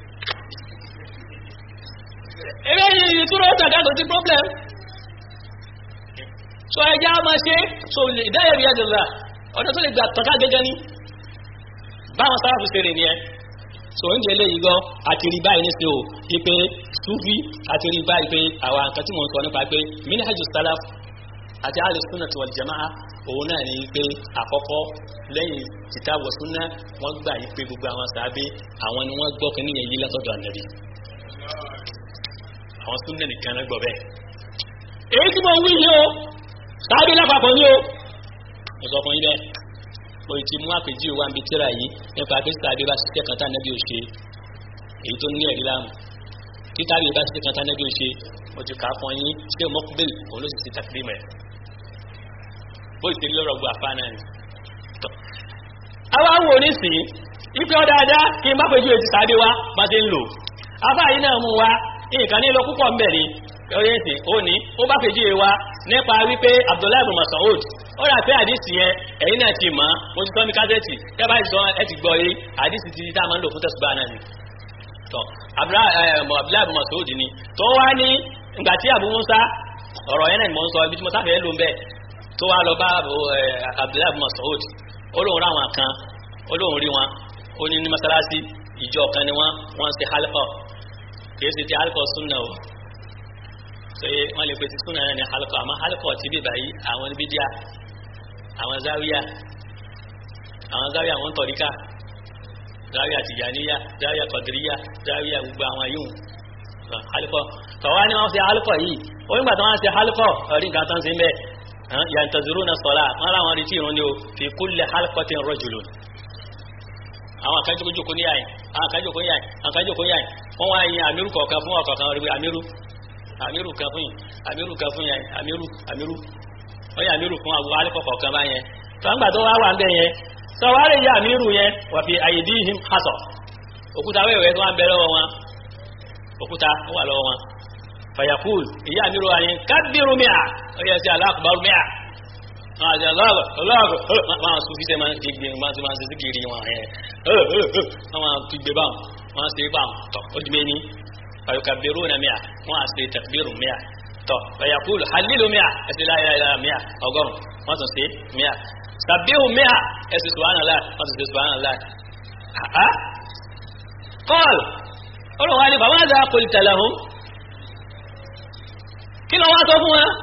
ẹgbẹ́ yìí ìtúrọ̀ tàbí àtò sí problem so ẹjá máa ṣe so ìdáyẹ̀ rí ẹjọ́ ọ̀nà tó lè gbà tọ́ká gẹ́gẹ́ ní báwọn sáráfù ṣe rìn ní ẹ so oúnjẹ eléyìí gan àti rí báyìí níṣẹ́ o wípé túfí àti rí báyìí pé àwọn nǹkan tí mo ń sọ nípa pé minhajus salaf àti alùsùnà wal jamaa òun náà ní pé àkọ́kọ́ lẹ́yìn kitabu sunna wọ́n gbà yí pé gbogbo àwọn sàábé àwọn ni wọ́n gbọ́ kí níyẹn yí látọ̀dọ̀ ànábì àwọn súnnà nìkan náà gbọ́ bẹ́ẹ̀ èyí tí mo ń wí yìí o sàábé lápapọ̀ ní o mo sọ fún yín bẹ́ẹ̀ mo ti mú àpèjì wa níbi tíra yìí nípa pé sàábé bá ṣiṣẹ́ kan tá ànábì ò ṣe èyí tó ní ẹ̀rí láàmú títà yìí bá ṣiṣẹ́ kan tá ànábì ò ṣe mo ti kà á fún yín ṣé mọ́kúbẹ́lì òun ló sì ti tàkìrí mẹ́ bó ìṣe lọ́rọ̀ gbọ́ àfá náà ni àwa wò nísìnyí ipe ọ dáadáa kí n bá pẹ̀jú ètì sáré wá bá ti ń lò afá yìí náà mú wa nǹkan ní lọ púpọ̀ ń bẹ̀ ni ọyẹ́ ìsìn ó ní ó bá pẹ̀jú wa nípa wípé Abdullahi bin Mas'ud ó rà pé àdìsí yẹn ẹ̀yin náà ti mọ̀ mo ti tọ́ mi kásẹ̀tì ẹ bá sọ ẹ ti gbọ́ yé àdìsí ti tá a máa ń lò fún tẹ̀sùbá náà ni tọ́ Abdullahi bin Mas'ud ni tó wá ní ìgbà tí Abu Musa ọ̀rọ̀ yẹn náà ni mo ń sọ ibi tí mo sáfẹ́ lò ń bẹ̀ tó wá lọ bá Abdullahi bin Mas'ud ó lóun ráwọn kan ó lóun rí wọn ó ní ní masalasi ìjọ kan ni wọ́n wọ́n ṣe halqa kìí ṣe ti halqa sunna o ṣe wọ́n lè pe ti sunna náà ní halqa àmọ́ halqa ti bí báyìí àwọn ní bídíà àwọn záwíyà àwọn záwíyà àwọn tọ̀ríkà záwíyà tìjàníyà záwíyà kọ̀dìríyà záwíyà gbogbo àwọn yìí halqa tọ̀wá ni wọ́n ṣe halqa yìí ó nígbà tí wọ́n ṣe halqa ọ̀rí nǹkan tó ń ṣe ń bẹ́ẹ̀ yantaziruna sọlá wọn làwọn retí irun ni o fi kulli halqatin rajulun àwọn àkájọkójókó ní àyìn àwọn àkájọkó ní àyìn àwọn àkájọkó ní àyìn wọ́n wá yin àmírù kọ̀ọ̀kan fún ọ̀kọ̀ọ̀kan rí àmírù àmírù kan fún yìí àmírù kan fún yìí àmírù àmírù wọ́n yà àmírù fún àwọn alẹ́kọ̀ọ́ kọ̀ọ̀kan bá yẹn tọ́gbà tó wá wà ń bẹ̀ yẹn tọ́ wá lè yẹ àmírù yẹn wà fi aydihim hasọ̀ òkúta wẹ́wẹ́ tó wà ń bẹ lọ́wọ́ wọn òkúta ó wà lọ́wọ́ wọn fayakul ìyá àmírù wa yẹn kábírù mìà ó yẹ sí aláàkùbárù mìà àti aláàbọ̀ aláàbọ̀ máa sùn fi sẹ́ máa ti gbé máa ti máa ti síkiri wọn ẹ̀ wọ́n máa ti gbé báwọn wọ́n ṣe báwọn tọ̀ ó di méní fàyọkàbẹ̀rù náà mìà wọ́n á ṣe tàbírù mìà tọ̀ fàyàkúlù halilu mìà ẹ̀sìn láyàlá mìà ọgọ́rùn wọ́n tún ṣe mìà sàbíhù mìà ẹ̀sìn subhanallah wọ́n tún ṣe subhanallah. kọ́ọ̀lù olùwà ni bàbá àgbà kò tẹ̀lé hùn kí ló wá sọ fún wa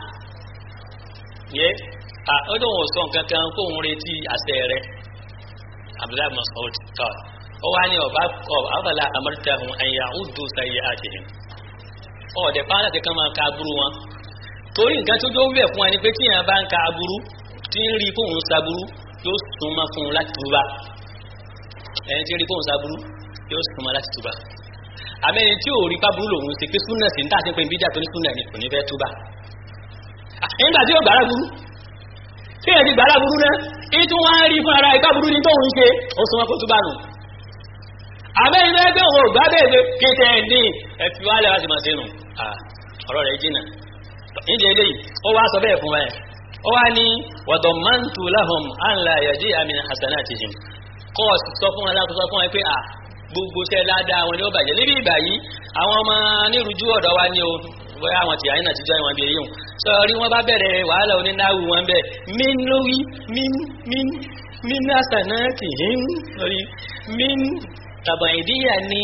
ó dùn wọ́n sọ nǹkan kan kó òun retí àṣẹ rẹ̀ abdullahi masoud kọ́ ó wá ní ọba kọ́ abala amárítà hùn ẹ̀yà ọdún sáyé àtìhìn ọ̀dẹ̀ pa láti kàn máa ka aburú wọn torí nǹkan tó jó wẹ̀ fún ẹni pé tí èèyàn bá ń ka aburú tí ń rí fóun saburú yóò súnmọ́ fún un láti túbà ẹni tí ń rí fóun saburú yóò súnmọ́ láti túbà àmẹ́ni tí ò rí paburú lòun ṣe pé súnà sí ní tàṣí pé bíjà tó ní súnà ni kò ní fẹ́ túbà nígbà tí ó gbàrà burú tí ẹ̀ ti gbàrà burú náà ìtú wọ́n rí fún ara ìgbà burú ní tóun ṣe ó súnmọ́ kó túbà nù àmẹ́ni tó ẹgbẹ́ òun ògbà bẹ́ẹ̀ kéte ẹ̀ ní ẹ̀fí wálẹ̀ wá sí máa ṣe nù ọ̀rọ̀ rẹ̀ jìnà nídìí eléyìí ó wá sọ bẹ́ẹ̀ fún ẹ ó wá ní wọ̀dọ̀ mantu lahum anla yàjí àmì hasanatihim kọ́ ọ sọ fún ẹ láti sọ fún ẹ pé à gbogbo iṣẹ́ ládàá wọn ni ó bàjẹ́ níbi ìgbà yìí àwọn ọmọ nírújú ọ̀dọ́ wa ní o bóyá àwọn tìyà yìí náà ti jọ ìwọ̀n bí eyín sọ rí wọn bá bẹ̀rẹ̀ wàhálà onínáwó wọn bẹ́ẹ̀ min lórí min min min hasanatihim lórí min tàbàìdíyà ni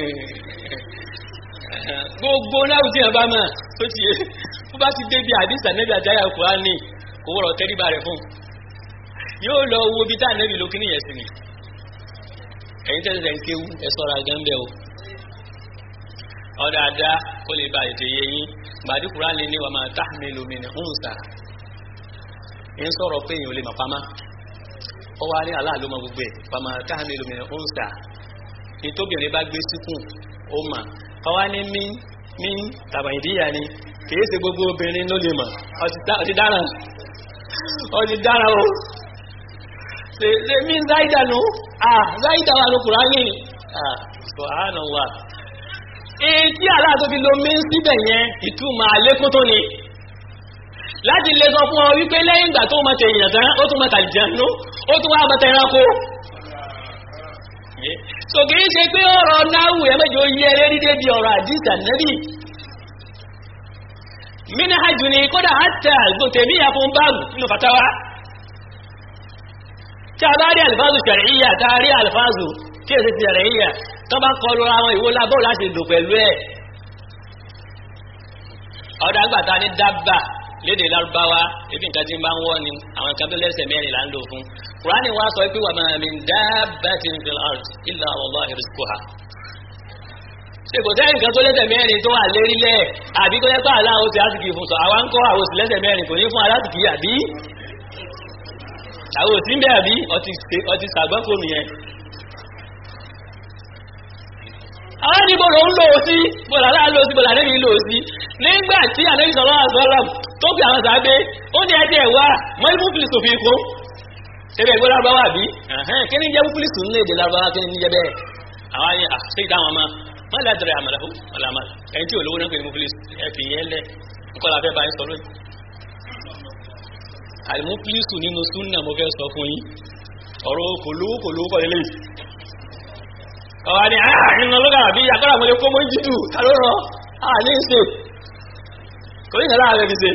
gbogbo náà tí wọn bá mọ̀ tó ti yé tó bá ti débi àdìsá nẹ́bí àjáyà Kùránì kò wọ́rọ̀ tẹ́ríba rẹ̀ fún yóò lọ wo bí táà nẹ́bí lókè níyẹn sí ni ẹ̀yin tẹ́lẹ̀ tẹ́ ń kéwú ẹ sọ́ra gánbẹ́ o ọ̀dà àdá kó lè ba ètò yẹ yín gbàdí Kùránì ní wa ma tahmilu min unsa ń sọ̀rọ̀ pé èèyàn ò lè mọ̀ pamá ó wá ní aláàlú mọ gbogbo ẹ̀ wa ma tahmilu min unsa ní tóbìnrin bá gbé síkùn ó mà ọwá ní mí mí tàbàìdíyà ni kìí ṣe gbogbo obìnrin ló lè mọ̀ ọtí dára ọtí dára o ṣe mí záìdà nù ah záìdà wà ló Kùránì ah subhanallah èyí tí aláà tó fi lo mí síbẹ̀ yẹn ìtumọ̀ àlékún tó ni láti lè sọ fún ọ wípé lẹ́yìn ìgbà tó mọ̀ tẹ̀yìn tán ó tún mọ̀ tàlìjànú ó tún wá mọ̀ tẹ̀ránkó so kìí ṣe pé ọ̀rọ̀ náwù ẹ̀mẹ́jọ yí ẹrẹ́ rídé bí ọ̀rọ̀ àdísà nẹ́bì mínú hajjú ni kódà hátà gbòtèmí àfún báàgù nínú fatawa tí a bá rí alfáàzù ṣàríyà tá a rí alfáàzù tí èsì ti ṣàríyà tó bá kọlu àwọn ìwó lábọ́ láti lò pẹ̀lú ẹ̀ ọ̀dà àgbàta ní dábà lédè lárúbáwá ebi nǹkan tí ń bá ń wọ́ ni àwọn nǹkan tó lẹ́sẹ̀ mẹ́rin là ń lò fún kùránì wá sọ pé wà máa min dabbatin fil ard illa Allahu rizquha ṣe kò sẹ́yìn nǹkan tó lẹ́sẹ̀ mẹ́rin tó wà lérí lẹ̀ àbí tó yẹ pé aláwo ti àsìkì fún sọ àwa ń kọ́ àwọn òsì lẹ́sẹ̀ mẹ́rin kò ní fún alásìkì àbí àwọn òsì ń bẹ̀ àbí ọtí sàgbọ́n nìyẹn. àwọn ní bọ̀lọ̀ ń lò ó sí bọ̀lọ̀ aláà lò ó sí bọ̀lọ̀ àdébí lò ó sí nígbà tí àdébí sọ̀rọ̀ àṣọ́rọ̀ tó fi àwọn sàábé ó ní ẹjẹ́ wá mọ́lẹ́mú fi sòfin kún tẹ́lẹ̀ ìgbó lárúbáwá bí kí ni jẹ́ mufilisu ní èdè lárúbáwá kí ni jẹ́ bẹ́ẹ̀ àwọn yẹn àṣẹ ìdáhùn ọmọ má lè dẹrẹ àmàlàfó àlàmà ẹni tí olówó náà pè ní mufilisu ẹ fi yẹn lẹ nǹkan la fẹ́ bá yín sọ lónìí. àlùmufilisu nínú súnà mo fẹ́ sọ fún yín ọ̀rọ̀ kòlówó kòlówó kọ́ lélẹ́yìí ọ̀wá ni ààrin ọlọ́gà àbí agbára mo lè kó mọ́ jídù kàló rọ àní ṣe kò ní ìrẹ́lá rẹ̀ fi ṣe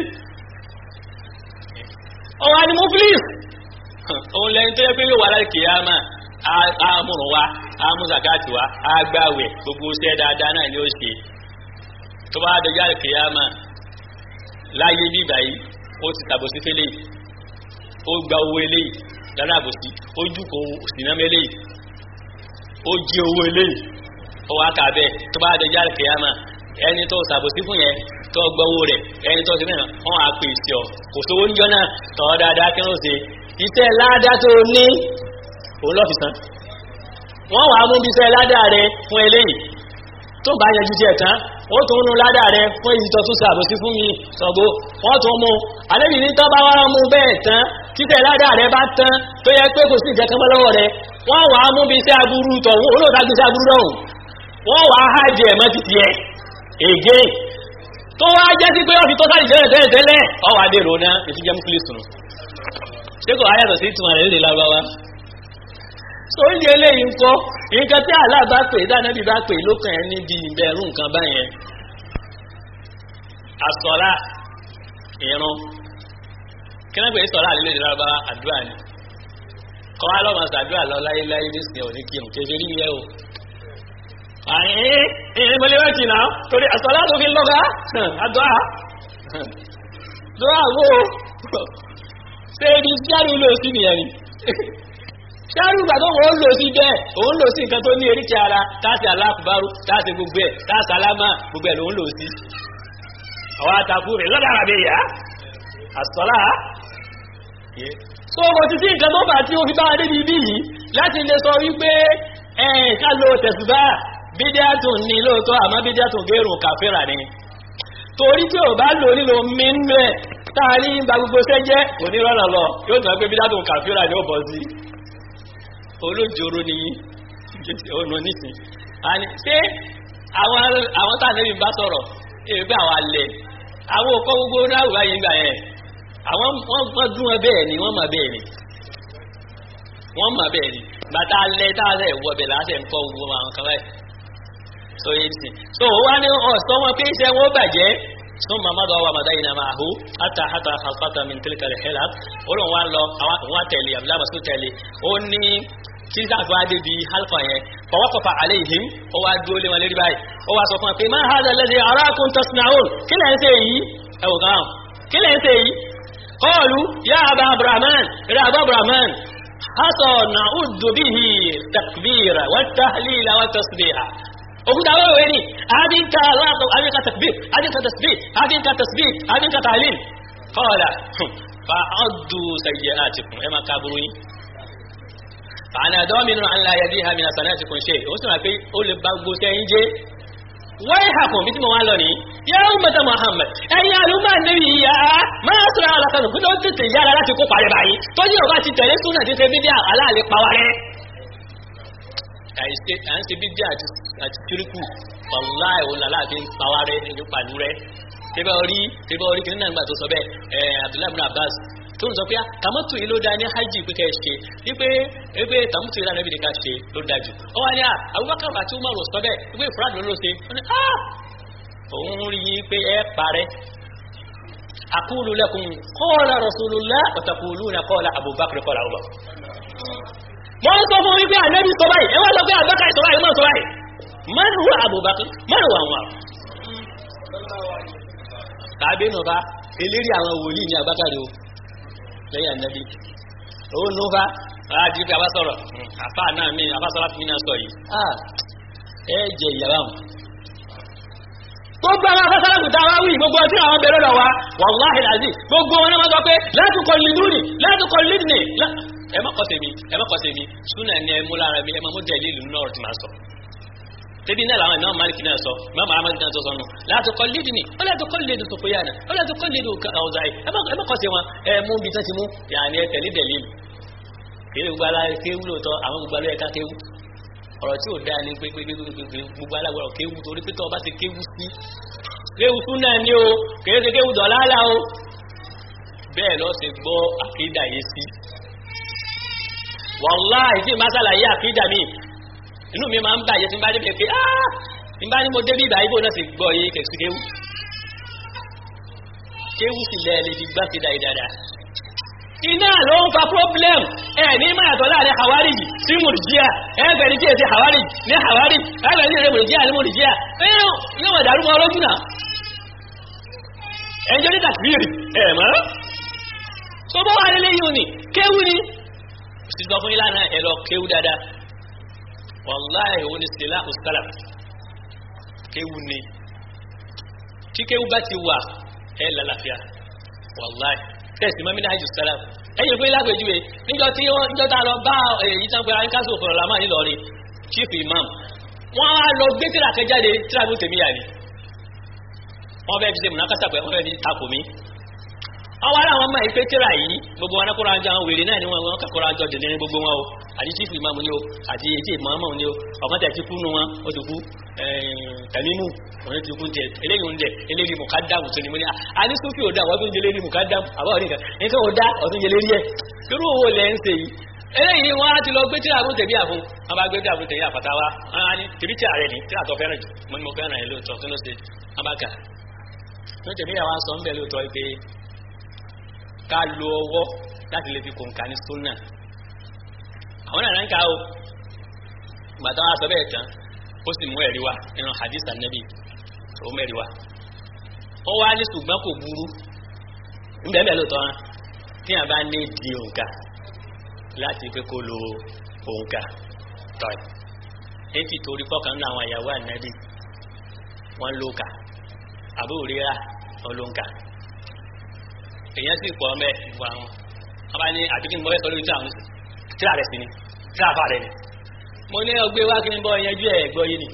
ọ̀wá ni mo please òun lẹ́yìn tó yẹ pé yóò wà láì kìyàmà àmúrùn wa àmúzàkáàtì wa àgbàwẹ̀ gbogbo iṣẹ́ dáadáa náà ni ó ṣe tó bá dọjá kìyàmà láyé bíbà yìí ó ti tàbòsí fẹ́lẹ̀ ó gba owó eléyìí lára àbòsí ó jùkọ̀ òsìnámẹ́lẹ́yìí ó jí owó eléyìí ó wá kà bẹ́ẹ̀ tó bá dọjá kìyàmà ẹni tó ṣàbòsí fún yẹn tó gbọ́wó rẹ̀ ẹni tó ti mẹ́rin wọ́n á pè sí ọ kò sówó níjọ́ náà tọ́ dáadáa kí wọ́n ṣe iṣẹ́ ládá tó ní òun lọ́fi san wọ́n wàá mú bí iṣẹ́ ládá rẹ fún eléyìí tó bá yanjú díẹ̀ tán ó tún nu ládá rẹ fún èyí tó tún ṣàbòsí fún mi sọ̀gbó wọ́n tún mú àlébì ní tọ́ bá wá mú bẹ́ẹ̀ tán títẹ̀ ládá rẹ bá tán tó yẹ pé kò sí ìjẹ́kánmọ́ lọ́wọ́ rẹ wọ́n wà á mú bí iṣẹ́ aburú tọ̀hún olóòtú agbé iṣẹ́ aburú lọ́hùn wọ́n wà á hájì ẹ̀mọ́ títí ẹ̀ ègé tó wá jẹ́ sí pé ọ̀fi tó sáré tẹ́lẹ̀ tẹ́lẹ̀ tẹ́lẹ̀ ọwọ́ adé rò náà ètí jẹ́ mufilisu nù ṣé kò ayàtọ̀ sí ìtumọ̀ rẹ̀ lè lágbáwá so ìdí eléyìí ń kọ́ nǹkan tí àlá bá pè dánábì bá pè lókàn ẹ̀ níbi ìbẹ̀rù nǹkan báyẹn àsọ̀lá ìrun kí wọ́n pè é sọ̀rọ̀ àlélẹ́ ìdílábà àdúrà ni kọ́ wá lọ́mọ sàdúrà lọ láyéláyé nísìnyí òní kí n kéde rí yẹ o. àyìn ìyẹn mo lè wá jìnnà torí àsọlá tó fi lọ́gà àdúrà àdúrà wo ṣé ibi jáde lò sí nìyẹn ni. ṣáàrù ìgbà tó wọ́n lò sí bẹ́ẹ̀ òun lò sí nǹkan tó ní eríkì ara táàsì aláàkúbárú táàsì gbogbo ẹ̀ táàsì alámà gbogbo ẹ̀ lòun lò sí. àwọn àtàkù rẹ̀ lọ́dà àbẹ̀yà àsọlá so mo ti sí nǹkan tó bá tí ó fi bá adé bíbí yìí láti lè sọ wípé ẹ̀ẹ́n ká lo tẹ̀sùbá bídíàtùn ní lóòótọ́ àmọ́ bídíàtùn gẹ́rùn kàfẹ́rà ni torí tí ò bá lò nílò mímú ẹ̀ táà ní gba gbogbo sẹ́jẹ́ onírọ̀lọ́ lọ yóò tún pé bídíàtùn kàfẹ́rà ni ó bọ̀ sí olójoro ni ọ̀nà nísìn ṣé àwọn táà nẹ́bí bá sọ̀rọ̀ èyí pé àwọn alẹ̀ àwọn òkọ́ gbogbo náà wà yín gbà yẹn àwọn wọ́n dún ẹ bẹ́ẹ̀ ni wọ́n mọ̀ bẹ́ẹ̀ ni wọ́n mọ̀ bẹ́ẹ̀ ni bàtà alẹ́ táàlẹ̀ wọ bẹ̀ láṣẹ nǹkan gbogbo àwọn kan báyìí so yé ti so wá ní ọ̀sán wọn pé iṣẹ́ wọn bàjẹ́ sún mamadu awa madayi na máa hó hata hata hasata min tilka rihela ó lóun wá lọ àwọn tẹ̀lé abdullahi masu tẹ̀lé ó ní kí n sáfà dé bi halfa yẹn fọwọ́kọ̀fà aléhìm ó wá dúró lé wọn lérí báyìí ó wá sọ fún wọn pé máa hádà lẹ́sẹ̀ arákùn tasnaun kí lẹ́ ń ṣe yìí ẹ̀wọ̀n kan kí lẹ́ ń ṣe yìí قالوا يا أبا عبرمان يا أبا عبرمان حتى نعد به تكبير والتهليل والتصبيح وقلت أبا ويني أدينك الله أدينك تكبير أدينك تسبيح أدينك تسبيح أدينك تهليل قال فعدوا سيئاتكم إما كابروين فأنا ضامن أن لا يديها من حسناتكم شيء وسمع في أول بابو سينجي wai hakun bí tí mo wá lọ ní yá ummata Muhammad ẹ̀yin àlùmọ́ níbi ìyá máa sọ̀rọ̀ alákanù kí ló ń tètè yára láti kó parẹ́ báyìí tó ní ọba ti tẹ̀lé súnà tí ṣe bíbí aláàlẹ́ pa wá rẹ́. à ń ṣe bíbí àti kíríkù wàláì òun làláàfin pa wá rẹ́ ní pàlú rẹ́ tẹ́bẹ̀ orí tẹ́bẹ̀ orí kìnnìkan nígbà tó sọ bẹ́ẹ̀ Abdullahi bin Abbas tó ń sọ pé tàmọ́tò yìí ló dá ní hajj pé kẹ́ ẹ ṣe wípé wípé tàmọ́tò yìí lánàá bí ká ṣe ló dájú ó wá ní à Abubakar àti Umar sọ bẹ́ẹ̀ wípé ìfúrádùn ló ṣe ó ní à òun rí i pé ẹ parẹ́ aqulu lakum qala rasulullah wa taquluna qala Abubakar qala Umar. wọ́n sọ fún wípé ànábì sọ báyìí ẹ wá sọ pé Abubakar sọ báyìí Umar sọ báyìí man huwa Abubakar man huwa Umar. tàbí nù bá eléré àwọn wòlíì ní Abubakar o lẹ́yìn ànábì owó nufa àti ibi àbá sọ̀rọ̀ àfa náà mi àbá sọ̀rọ̀ mi náà sọ yìí ẹ jẹ ìyàrá wọn. gbogbo àwọn afẹ́sọ́lá kùtà wá wí gbogbo ọtí àwọn bẹ̀rẹ̀ lọ wa wàláhì làzí gbogbo wọn máa sọ pé láti kọ lílù ni láti kọ lílù ni ẹ má kọ́ tèmi ẹ má kọ́ tèmi súnà ni ẹ mú lára mi ẹ má mú dẹ̀lí ìlú náà ti máa sọ tẹbi náà làwọn ìmáàmù Málíkì náà sọ ìmáàmù Ahmad náà tó sọ nù láti kọ́ lídì ní ó láti kọ́ lídì Sufyan ó láti kọ́ lídì Awza'i ẹ má kọ́ sí wọn ẹ mú bí tán ti mú yàní ẹ tẹ̀lé dẹ̀lí kéwù gbogbo aláwọ̀ kéwù lóòótọ́ àwọn gbogbo aláwọ̀ ẹ̀ka kéwù ọ̀rọ̀ tí ò dáa ni pé pé pé gbogbo aláwọ̀ kéwù torí pé tọ́ ọba ti kéwù sí kéwù sún náà ni o kèé ṣe kéwù dọ̀láàlà o bẹ́ẹ̀ lọ́ ṣe gbọ́ àkídà yé sí wàláhì tí ma ṣàlàyé àkídà mi inú mi máa ń bàjẹ́ tí n bá dé pé áá tí n bá ní mo débí ìbá ibò náà sì gbọ́ yé kẹ̀sí kéwù kéwù sì lẹ́ẹ̀ lè fi gbá sí dáadáa iná ló ń fa problem ẹ ní máa yàtọ̀ láàrin hawariji sí mùrìjíà ẹgbẹ̀ ní kí èsì hawariji ní hawariji ẹgbẹ̀ ní èsì mùrìjíà ní mùrìjíà ẹ̀yọ́ yóò wà dàrú mọ́ ọlọ́jú náà ẹjọ́ ní tàkìrì ẹ̀mọ́ tó bọ́ wà nílé yìí ni kéwú ni sì sọ fún ìlànà ẹ̀rọ kéwú dáadáa wàláhì òun ni sílá òsálà kéwú ni tí kéwú bá ti wà ẹ̀ lálàáfíà wàláhì tẹ̀sí mọ́mí náà jù sálà ẹ̀yìn pé lágbèjúwe níjọ́ tí wọ́n níjọ́ tá a lọ bá èyí tán pé ayíkásù òfòrò làmà nílọrin chief imam wọ́n á lọ gbé tíra kẹjáde tíra ló tèmi yà ni wọ́n fẹ́ fi ṣe múnákásá pé wọ́n fẹ́ fi takò mí àwọn ará àwọn ọmọ ìpé tíra yìí gbogbo wọn kóra jọ àwọn wèrè náà ni wọn wọn kàkóra jọ dèdè ní gbogbo wọn o àti chief imam ni o àti èyí tí ìmọ̀ọ́mọ̀ ni o ọ̀kan tẹ̀ ti kú nu wọn ó ti kú tẹ̀mímù òun ti kú jẹ eléyìí ń jẹ eléyìí mùkádàmù tó ni mo ní àní sófì ò dá àwọn tó ń jẹ eléyìí mùkádàmù àbá òní kan nǹkan ò dá ọ̀tún jẹ lérí ẹ̀ irú owó lẹ̀ ń ṣe yìí eléyìí wọn á ti lọ gbé tíra àbúrò tẹ̀bí àfún wọn bá gbé tíra àbúrò tẹ̀bí àfàtà wa wọn á ní tẹ̀bí tíra rẹ̀ ní tíra tó fẹ́ràn jù mo ní mo fẹ́ràn ẹ̀ lóòótọ́ tó ló ṣe wọn bá kà ní tẹ̀bí àwọn sọ ń bẹ̀ lóòótọ́ pé ká lo ọwọ́ láti lè fi kòǹkà ní súnà àwọn náà ń ká o gbàtà wọn sọ bẹ́ẹ̀ tán ó sì mú ẹ̀rí wá nínú hadith anabi ó mẹ́rí wá ó wá ní ṣùgbọ́n kò burú ńbẹ́ẹ̀ lóòótọ́ wọn tí a bá ní di òǹkà láti pé kó lo òǹkà tọ́ì èyí torí pọ́kàn nínú àwọn ìyàwó anabi wọ́n ló kà àbúrò rírà olóǹkà èèyàn sì pọ̀ mẹ́ ìwà wọn wọ́n bá ní àbíkí ni mo fẹ́ sọ lórí tí àwọn tíra rẹ̀ sí ni tíra fà rẹ̀ ni mo ní ọgbẹ́ wá kí n bọ́ yanjú ẹ̀ gbọ́ yìí ni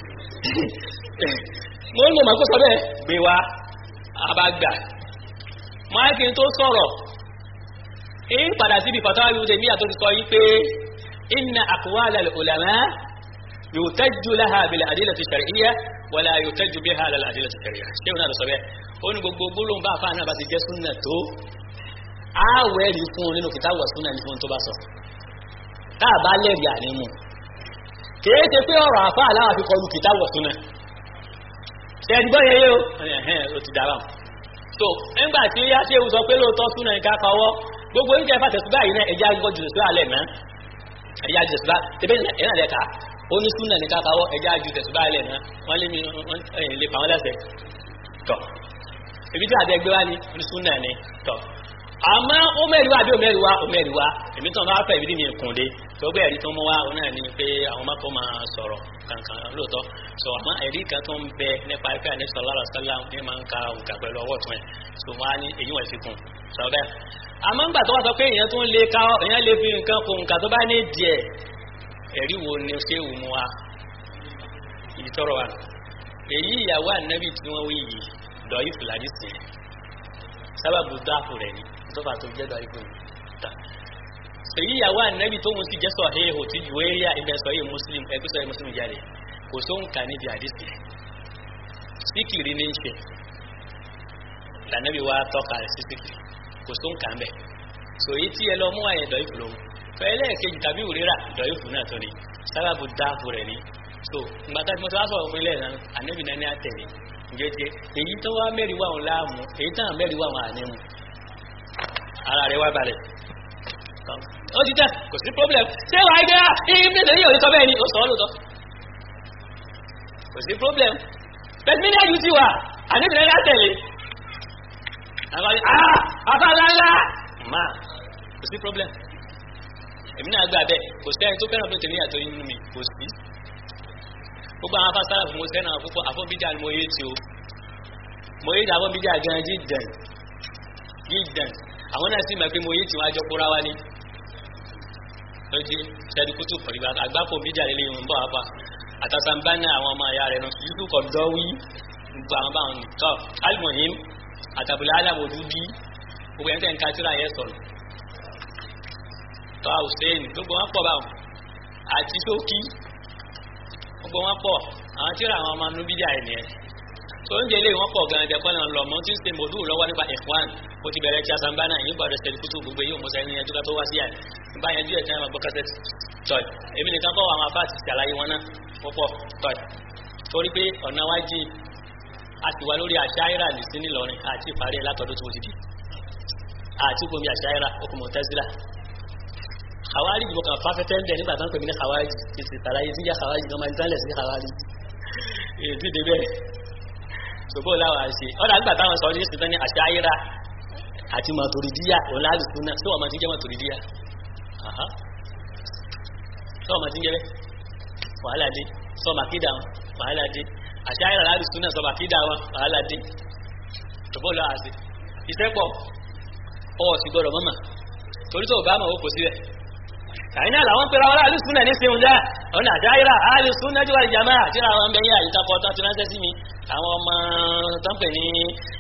mo ń lò máa kó sọ bẹ́ẹ̀ gbé wá abágbà mo á kí n tó sọ̀rọ̀ ń padà síbi fatawa yóò tẹ̀mí àtó ti sọ yí pé inna aqwala al-ulama yuhtaju laha bil adillati shar'iyya wala yuhtaju biha lil adillati shar'iyya ṣé wọn náà lọ sọ bẹ́ẹ̀ ó ní gbogbo gbólóhùn bá àfáà náà bá ti jẹ́ súnà tó àwẹ̀ rí fún un nínú kìtàwà súnà ní fún tó bá sọ táà bá lẹ́rìí ànímù kìí ṣe pé ọ̀rọ̀ àfá aláwà fi kọlu kìtà wọ̀ súnà ṣẹ́ẹ̀dì gbọ́ yẹyẹ o ẹ̀hẹ́n o ti dára so nígbà tí yá ṣe sọ pé lóòótọ́ súnà ní kákọwọ́ gbogbo oúnjẹ fàtẹ̀sùbá yìí náà ẹja gbọ́ jù sí alẹ́ náà ẹja jù tẹ̀sùbá tẹ́bẹ́ ẹ̀nà lẹ́ka ó ní súnà ní kákọwọ́ ẹja jù tẹ̀sùbá alẹ́ náà wọ́n lé mi lè fà wọ́n lẹ́sẹ̀ tọ̀ ibi tí àti ẹgbẹ́ wa ni ní súnà ni tọ̀ àmọ́ ó mẹ́rin wá àbí ó mẹ́rin wá ó mẹ́rin wá èmi tó máa fẹ́ ìbí mi kùn dé tó gbé ẹ̀rí tó mú wá òun náà ni pé àwọn mákò máa sọ̀rọ̀ kankan lóòótọ́ sọ àmọ́ ẹ̀rí kan tó ń bẹ nípa ẹ̀fẹ́ àní sọ̀rọ̀ àlọ́ sọ́lá ní máa ń ka òǹkà pẹ̀lú ọwọ́ tún ẹ̀ tó wá ní èyí wọ̀n fi kùn sọ bẹ́ẹ̀. àmọ́ ńgbà tó wá sọ pé èèyàn tó ń lè ka èèyàn lè fi nǹkan kùn òǹkà tó bá ní díẹ̀ ẹ̀rí wo ni ṣé wù mú wa ibi tọrọ wa èyí ìyàwó ànábì tí wọ́n wí yìí dọ̀yì fúlàdí sí sábàbù dáàfù rẹ̀ ni tó fà tó jẹ́ dọ̀yì fúlàdí èyí ìyàwó ànábì tó ń sì jẹ́ sọ̀hẹ́ ò tí ìwé yá ibẹ̀ sọ̀hẹ́ muslim ẹgbẹ́ sọ̀hẹ́ muslim jáde kò só ń kà níbi àdìsí síkìrì ní í ṣe lànàbí wa tọ́ka rẹ̀ sí síkìrì kò só ń kà ń bẹ̀ so èyí tí ẹ lọ mú àyẹ̀ dọ̀yìfù lòun fẹ́lẹ́ kejì tàbí òrírà dọ̀yìfù náà tó ni sábàbù dáàbò rẹ̀ ni so ìgbàtà tí mo ti wá sọ̀rọ̀ fún ilé ẹ̀ ànábì náà ní àtẹ̀lé ǹjẹ́ èyí tó wá mẹ́rin wà wọn láàmú èyí tán mẹ́rin wà wọn ànímú ara rẹ̀ wá balẹ̀ ó ti tẹ́ kò sí problem ṣé wàá gbé ibi tẹ̀lé yóò sọ bẹ́ẹ̀ ni ó sọ ọ́ lóòótọ́ kò sí problem bẹ́ẹ̀ mi ní ẹ̀jú ti wà àníbìrẹ́ yá tẹ̀lé àwọn ah afáàlálá má kò sí problem èmi náà gbà bẹ́ẹ̀ kò sí ẹni tó fẹ́ràn bí tèmi àtọ́ inú mi kò sí gbogbo àwọn afásálà fún mo sẹ́nà púpọ̀ àfọ́nbíjà ni mo yé ti o mo yé ti àfọ́nbíjà gan jíjẹn jíjẹn àwọn náà sì mọ̀ pé mo yé ti wọn àjọ kóra wá ní lójú ṣẹ́dúkútù pẹ̀lú àgbákò bíjà lè yìí ń bọ̀ wá àtàtàmbá ní àwọn ọmọ ìyá rẹ̀ náà yíkú kọ̀ dọ́wí gbogbo àwọn báwọn ní tọ́ alimohim àtàbùlẹ̀ alámòdú bí gbogbo ẹ̀ńtẹ̀ ń ka síra yẹ sọ̀rọ̀ tọ́ hussein gbogbo wọn pọ̀ báwọn àti sókí gbogbo wọn pọ̀ àwọn tí ó ra àwọn ọmọ nubídíà ẹ̀ nìyẹn tó ń jẹ́ ilé wọn pọ̀ gan-an jẹ́ kọ́nà lọ mọ́ tí ń ṣe mòdù lọ́wọ́ nípa ikhwan ó ti bẹ̀rẹ̀ tí a sanbá náà yìí gbọ́dọ̀ ṣẹlẹ̀ kútù gbogbo yìí òmùsà ẹni ẹjọ́ tó wá sí àná nígbà yẹn díẹ̀ tí wọ́n gbọ́ kásẹ̀tì tọ́ì èmi nìkan kọ́ àwọn afá ti ṣàlàyé wọn náà púpọ̀ tọ́ì torí pé ọ̀nà wa jìn a ti wà lórí àṣàyíra ní sí nílọrin àti ìparí ẹ̀ látọ̀dún tó ti di àti gbomi àṣàyíra okùnmọ̀ tẹ́sílà àwárí ìbò kan fáfẹ́fẹ́ ń bẹ̀ nígbà tó ń pè mí ní àwárí ti sì tàlàyé sí àwárí kan máa ń tẹ́lẹ̀ sí àwárí èdè dé bẹ́ẹ̀ ṣòbó láwà ṣe ọ̀dà nígbà táwọn sọ ní ìsìnkú ní àṣàyíra àti màtòrídíyà òun láàrùsùn náà tí wọ́n máa ti jẹ́ màtòrídíyà tí wọ́n máa ti jẹ́ bẹ́ẹ̀ wàhálà dé sọ màkídà wọn wàhálà dé àṣàyíra láàrùsùn náà sọ màkídà wọn wàhálà dé ṣòbó láwà ṣe iṣẹ́ pọ̀ ọ̀ sì gbọ́dọ̀ mọ́mà torí tó bá mọ̀ ó kò síbẹ̀ àyínà làwọn pèrè àwọn alùsùn náà ní sèun dá ọ̀nà àdáyìrà alùsùn náà jùlọ ìjàmá àti àwọn ọmọ ẹ̀yà àyíká kọ́ tán ti ránṣẹ́ sí mi àwọn ọmọ tó ń pè ní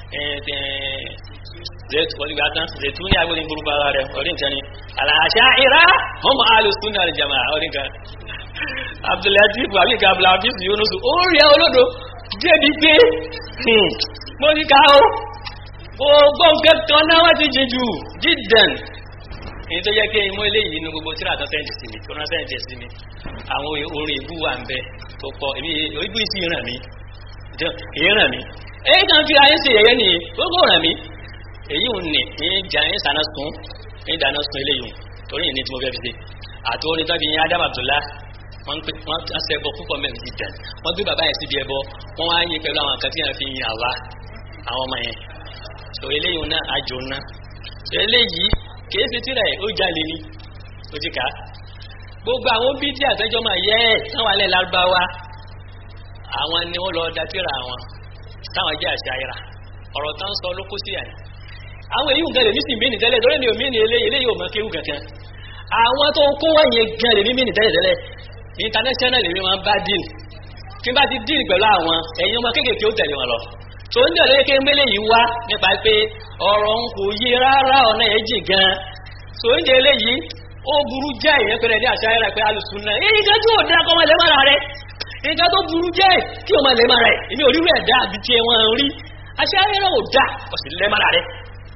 zètú ní agbóni burúkú ara rẹ̀ orí nǹkan ni àlàáṣá ìrá ọmọ alùsùn náà ìjàmá orí nǹkan abdulatif abika abdulatif yunus ó rí ẹ olódo débi pé mo ní ká o gbogbo nǹkan kan náà wá ti jìjù jíjẹn èyí tó yẹ kí imú eléyìí inú gbogbo tíra tó sẹ́ǹdì sí mi tó rán sẹ́ǹdì sí mi àwọn orin ìbú wà ń bẹ tó pọ̀ èmi ìbú ìsì ràn mí èyí ràn mí èyí kan fi ayé ṣe yẹyẹ nìyí gbogbo ràn mí èyí ò ní ní ìjà ní sànà sùn ní ìdáná sùn eléyìí torí ìní tí mo fẹ́ fi ṣe àti orin tó fi yin Adam Abdullah wọ́n pè wọ́n ṣe ẹbọ púpọ̀ mẹ́rin ti dàn wọ́n gbé bàbá yẹn síbi ẹbọ wọ́n wá yin pẹ̀lú àwọn kan tí wọ́n fi yin àwa àwọn ọmọ yẹn so eléyìí náà àjò náà so eléyìí kìí ṣe tíra ẹ̀ ó jalè ní òjìká gbogbo àwọn bídí àtẹ́jọ́ máa yẹ ẹ̀ táwọn alẹ́ lárúbáwá àwọn ni wọ́n lọ da tíra wọn táwọn jẹ́ àṣà ayira ọ̀rọ̀ tán sọ ló kó sí àyè àwọn èyí nǹkan lè ní sì mí ní tẹ́lẹ̀ lórí mi ò mí ní eléyìí eléyìí ò mọ kéwù kankan àwọn tó kó wọ́n yẹn gan lè ní mí ní tẹ́lẹ̀ tẹ́lẹ̀ international lè mi máa ń bá dín kí n bá ti dín pẹ̀lú àwọn ẹ̀yin ọmọ kéékèèké ó tẹ̀lé wọn lọ tó ń dẹ̀lẹ́ kí mẹ́lẹ̀ yìí wá nípa pé ọ̀rọ̀ ń kò yí rárá ọ̀nà ẹ̀jì gan tó ń dẹ̀lẹ́ yìí ó burú jẹ́ ìyẹn pẹ̀lẹ́ ní àṣà ẹ̀rọ pé alùsùn náà èyí kan tí ò dá kọ́ ọmọlẹ́ mara rẹ̀ nǹkan tó burú jẹ́ kí ọmọlẹ́ mara rẹ̀ èmi ò rí rẹ̀ dá àbí tí wọn rí àṣà ẹ̀rọ ò dá ọ̀sìn lẹ́ mara rẹ̀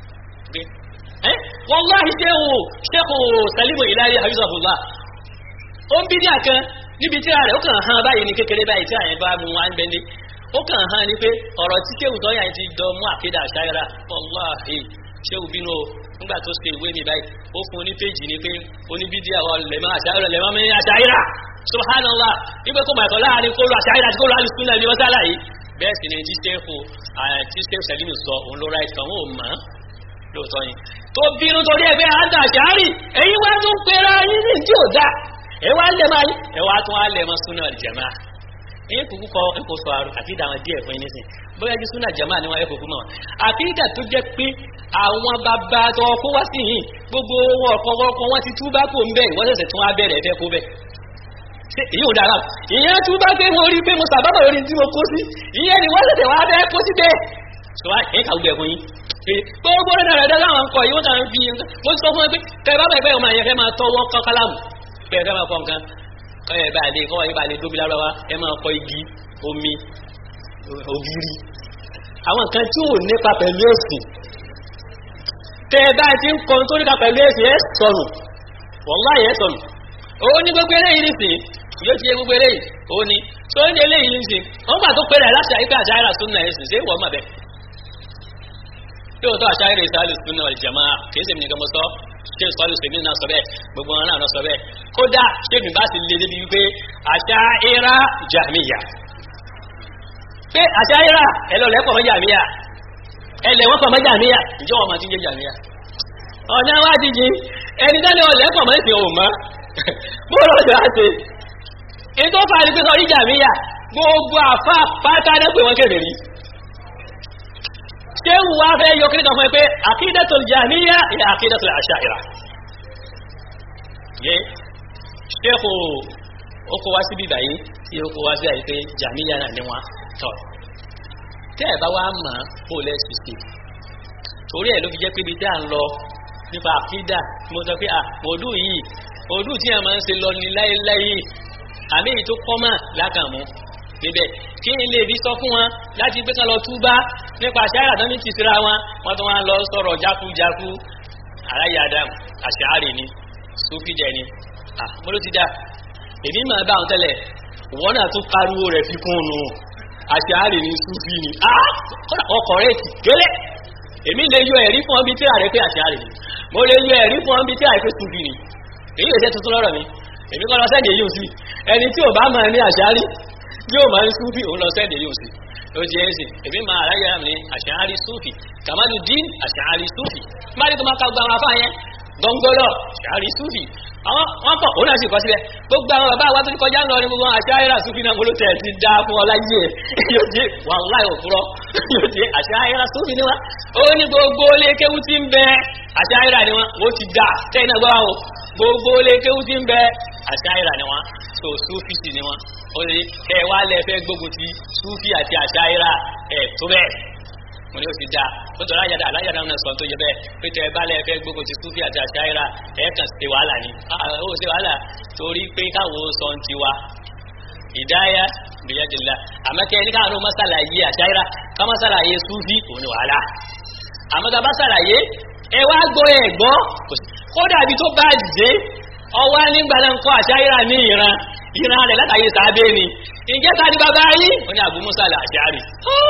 wallahi ṣéhù ṣéhù salimu ilayi habibullah ó ń bí díà kan níbi tí a rẹ̀ ó kàn hàn báyìí ní kékeré báyìí tí àyẹ̀ bá mú wá ń bẹ́ndé ó kàn hàn ní pé ọ̀rọ̀ tí kéwù tó yà ti dọ mú àkédà àṣáyára wàláhì ṣéwù bínú o nígbà tó ṣe ìwé mi báyìí ó fún un ní péjì ni pé oníbídíà wa lẹ̀mọ́ àṣáyára lẹ̀mọ́ mi àṣáyára subhanallah wípé kó màtọ́ láàrin kó lo àṣáyára àti kó lo alùsùn náà ní mọ́sálà yìí bẹ́ẹ̀ sì ni tí ṣéfù tí ṣéfù sẹ́límù sọ òun ló ráìtì kan ó mọ̀ lóòótọ́ yìí tó bínú torí ẹgbẹ́ àdá àṣáárì èyí wá tún pera yín ní tí ò dá ẹ wá lẹ̀ máa yín ẹ wá tún á lẹ̀ mọ́ súnà ìjẹ̀má yín kúkú kọ ẹkọ sọ àrùn àkídà àwọn díẹ̀ fún yín nísìn bóyá jí súnà jama ni wọn ẹkọ fún wọn àkídà tó jẹ́ pé àwọn bàbá tó kó wá sí yìí gbogbo owó ọkọ wọn ti túbá kó ń bẹ ìwọ́n ṣẹ̀ṣẹ̀ tún wá bẹ̀rẹ̀ ẹ̀fẹ́ kó bẹ̀ èyí ò dára ìyẹn túbá pé mo rí pé mo sàbábà lórí tí mo kó sí ìyẹn ni wọ́n ṣẹ̀ṣẹ̀ wá bẹ́ kó sí bẹ́ẹ̀ sọ wá ẹ̀ kà gbẹ̀ fún yín gbogbo rẹ̀ dára dára àwọn nǹkan yìí wọ́n tàn fi mo sọ fún ẹ pé kẹ bá bẹ̀ bẹ́ẹ̀ ọmọ yẹn fẹ́ máa tọwọ́ kọ́ kálámù bẹ́ẹ̀ fẹ́ máa kọ́ nǹkan ẹ bá lè kọ́ ẹ bá lè dóbi lára wa ẹ máa kọ́ igi omi ògiri àwọn nǹkan tí ò nípa pẹ̀lú ẹ̀sìn tẹ́ ẹ bá ti ń kọ́ tó nípa pẹ̀lú ẹ̀sìn ẹ̀ sọnù wàláhì ẹ̀ sọnù ó ní gbogbo eléyìí nìsín yóò ti yẹ gbogbo eléyìí ó ní tó ń jẹ eléyìí nìsín wọ́n gbà tó pẹ̀lẹ̀ láti àyíká àṣà àìrà súnà ẹ̀sìn ṣé wọ́n mà bẹ́ẹ̀ yóò tó àṣà àìrà ìsàlù súnà ìjàmá kìí ṣe nìkan mọ́ sọ ṣé ìsọ́lù sèmi náà sọ bẹ́ẹ̀ gbogbo wọn náà lọ sọ bẹ́ẹ̀ kódà ṣé mi bá ti lé débi wípé àṣà àìrà jàmíyà pé àṣà àìrà ẹlọ́lẹ̀ pọ̀ mọ́ jàmíyà ẹlẹ̀ wọ́n pọ̀ mọ́ jàmíyà ìjọ wọn máa ti ń jẹ́ jàmíyà ọ̀nà wá ti jí ẹni tẹ́lẹ̀ ọ̀lẹ́ pọ̀ mọ́ ìsìn òun mọ́ bóòrò ọjọ́ àti èyí tó fà ní pé sọ rí jàmíyà gbogbo àfá pátá dẹ́pẹ̀ wọn kèrè rí ṣé wù wá fẹ́ yọ kíríkan fún ẹ pé àkídẹ́tòl jàmíyà ilẹ̀ àkídẹ́tòl àṣàìrà yé ṣé kò ó kó wá sí bíbà yìí tí ó kó wá sí àyíké jàmíyà náà ní wọn tọ̀ tẹ́ ẹ̀ bá wá mọ̀ ó lẹ́sì sí torí ẹ̀ ló fi jẹ́ pé ibi tí à ń lọ nípa àkídà mo sọ pé à mòdù yìí mòdù tí a máa ń ṣe lọ ní láéláé àmì èyí tó kọ́ mà lákàmú níbẹ̀ kí n lè fi sọ fún wọn láti gbé kan lọ túbá nípa àṣàyà tó ní ti síra wọn wọn tó wọn lọ sọ̀rọ̀ jákujáku aráyé adam àṣàárè ni sófìdẹ ni à mo ló ti dá èmi máa bá àwọn tẹ́lẹ̀ wọn náà tún pariwo rẹ̀ fi kún un nù àṣàárè ni sófì ni ọkọ̀ rẹ̀ ti gẹ́lẹ́ èmi lè yọ ẹ̀rí fún ọbí tí a rẹ̀ pé àṣàárè ni mo lè yọ ẹ̀rí fún ọbí tí a rẹ̀ pé sófì ni èyí lè ṣe tuntun lọ́rọ̀ mi èmi kọ́ lọ sẹ́ẹ̀dì èyí ò sí ẹni tí ò bá máa ní àṣàárè yóò máa ń súfì òun lọ sẹ́ẹ̀dì èyí ò sí ó jẹ́ ẹ̀sìn èmi máa aráyé mi àṣàárè súfì kàmáàlú dín àṣàárè súfì má ní kó máa ka gba àwọn afá yẹn gbọ́ngbọ́lọ̀ àṣàárè súfì àwọn wọn pọ̀ òun náà sì kọ́ síbẹ̀ gbogbo àwọn bàbá wa tó ti kọjá ń lọ ní gbogbo àṣàárè súfì náà gbọ́dọ̀ tẹ̀ ti dá fún ọ láyé ẹ̀ yóò jẹ́ wàláì òfurọ́ yóò jẹ́ àṣàárè súfì ni wọn ó ní gbogbo ilé kéwú tí ń bẹ àṣàárè ni wọn ó ti dà tẹ́yìn náà gbọ́ o gbogbo ilé kéwú tí ń bẹ àṣàárè ni wọn so súfì sì ni wọn ó lè kẹ wá lẹ fẹ́ gbógun ti súfì àti àṣàárè ẹ̀ tó bẹ́ẹ̀ mo ní o ti da o tọ́lá yàda aláyàdá náà sọ tó yẹ bẹ́ẹ̀ pé tẹ bá lẹ fẹ́ gbógun ti súfì àti àṣàyíra ẹ̀ kàn ṣe wàhálà ni ó ṣe wàhálà torí pé káwọn sọ ń tiwa ìdáyà bìyàdìlá àmọ́kẹ́ ní káwọn masala yé àṣàyíra ká masala yé súfì òun ni wàhálà àmọ́ká masala yé ẹ wá gbọ́ ẹ gbọ́ kódà bí tó bá dé ọwọ́ nígbà náà ń kọ́ àṣàyíra ní ìran ìran rẹ̀ látàyè sábẹ́ ni ìjẹ́ta ní bàbá yìí ó ní Abu Musa al-Ash'ari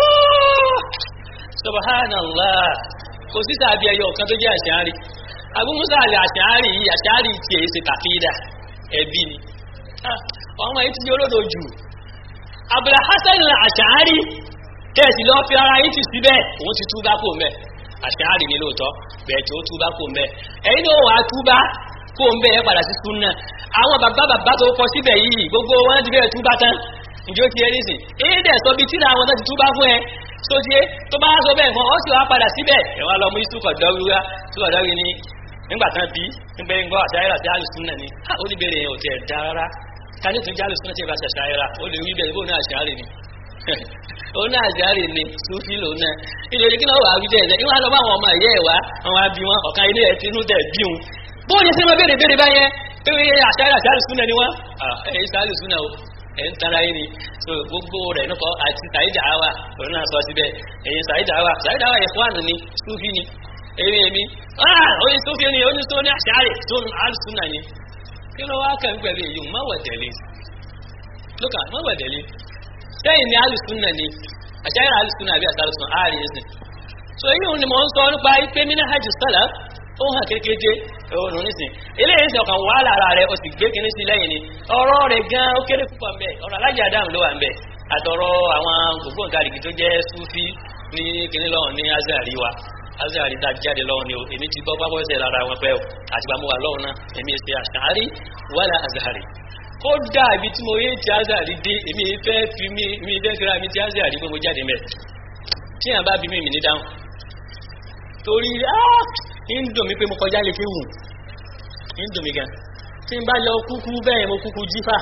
subhanallah kò sí tàbí ẹyọ kan tó jẹ́ àṣàárì Abu Musa àṣàárì yìí àṣàárì tí èyí ṣe tàkídà ẹbí ni ọmọ yìí ti di olódo jù Abul Hasan àṣàárì tẹ̀sí lọ fi ara yìí ti síbẹ̀ òun ti túbá kò mẹ́ àṣàárì ni lóòótọ́ bẹ́ẹ̀ tí ó túbá kò mẹ́ ẹ̀yin náà wàá túbá kò mẹ́ ẹ padà sí súnà àwọn bàbá bàbá tó kọ síbẹ̀ yìí gbogbo wọn ti bẹ̀rẹ̀ túbá tán ìjó ti ẹni sìn èyí dẹ̀ sọ bí tíra àwọn náà ti túbá fún ẹ sóde tó bá sọ bẹ́ẹ̀ fún ọ sì wá padà síbẹ̀ ẹ̀wọ̀n lọ mú ìsúkọ̀ dọ́wúrá súkọ̀ dọ́wúrá ni nígbà tán bí nígbà yín gbọ́ àṣàyẹ̀rà tí alùsùn náà ni ó ní bèrè yẹn ò tiẹ̀ dá rárá ká ní tún jẹ́ alùsùn náà tí ìbá ṣàṣàyẹ̀rà ó lè wí bẹ́ẹ̀ bó ní àṣàyẹ̀rà ni ó ní àṣàyẹ̀rà ni sùfì lòun náà ìdòdì kí náà wà wí bẹ́ẹ̀ ìwọ́n lọ bá àwọn ọmọ ẹ̀yẹ́ ẹ̀ wá àwọn abí wọn ọ̀kan ilé ẹ̀ tinú tẹ̀ bí wọn bó ní sẹ́nu bèrè bèrè báyẹn pé àṣàyẹ̀rà tí alùsùn náà ni wọ́n ẹ̀ ẹ̀ alùsùn náà ẹ̀ ń tara yín ni so gbogbo rẹ̀ nípa àti sàyídà àwà òun náà sọ síbẹ̀ ẹ̀yin sàyídà àwà sàyídà àwà ìfúwànù ni súfì ni èmi èmi ah oyin súfì ni oyin tó ní àṣàrè tó ní alùsùn náà ni kí ló wá kàn pẹ̀lú èyí má wà tẹ̀lé lókà má wà tẹ̀lé sẹ́yìn ni alùsùn náà ni àṣàrè alùsùn náà àbí àtàlùsùn ààrẹ ẹ̀sìn so èyí òun ni mò ń sọ nípa ipe mí ní hajj sálà ó hàn kékeré òun nísìn eléyìí sì ọkàn wà lára rẹ o sì gbé kinní sí lẹ́yìn ni ọ̀rọ̀ rẹ̀ gan ó kéré púpọ̀ ń bẹ ọ̀rọ̀ alájà dáhùn ló wà ń bẹ àtọ̀rọ̀ àwọn ògbóǹtarìgì tó jẹ́ súfí ní kinní lọ́hùn ní azari wa azari tá a jáde lọ́hùn ni o èmi ti bọ́ pápọ́ ẹsẹ̀ lára wọn pẹ́ o àti bá mo wà lọ́hùn náà èmi ṣe àṣàárí wàlà azari kódà ibi tí mo yé ti azari dé èmi fẹ́ fi mi mi fẹ́ fira mi ti azari pé mo jáde mẹ́ tí yàn bá bí mi mi ní dáhùn torí ń dùn mí pé mo kọjá lè kéwù ń dùn mí gan tí n bá lọ kúkú bẹ́ẹ̀ mo kúkú jífà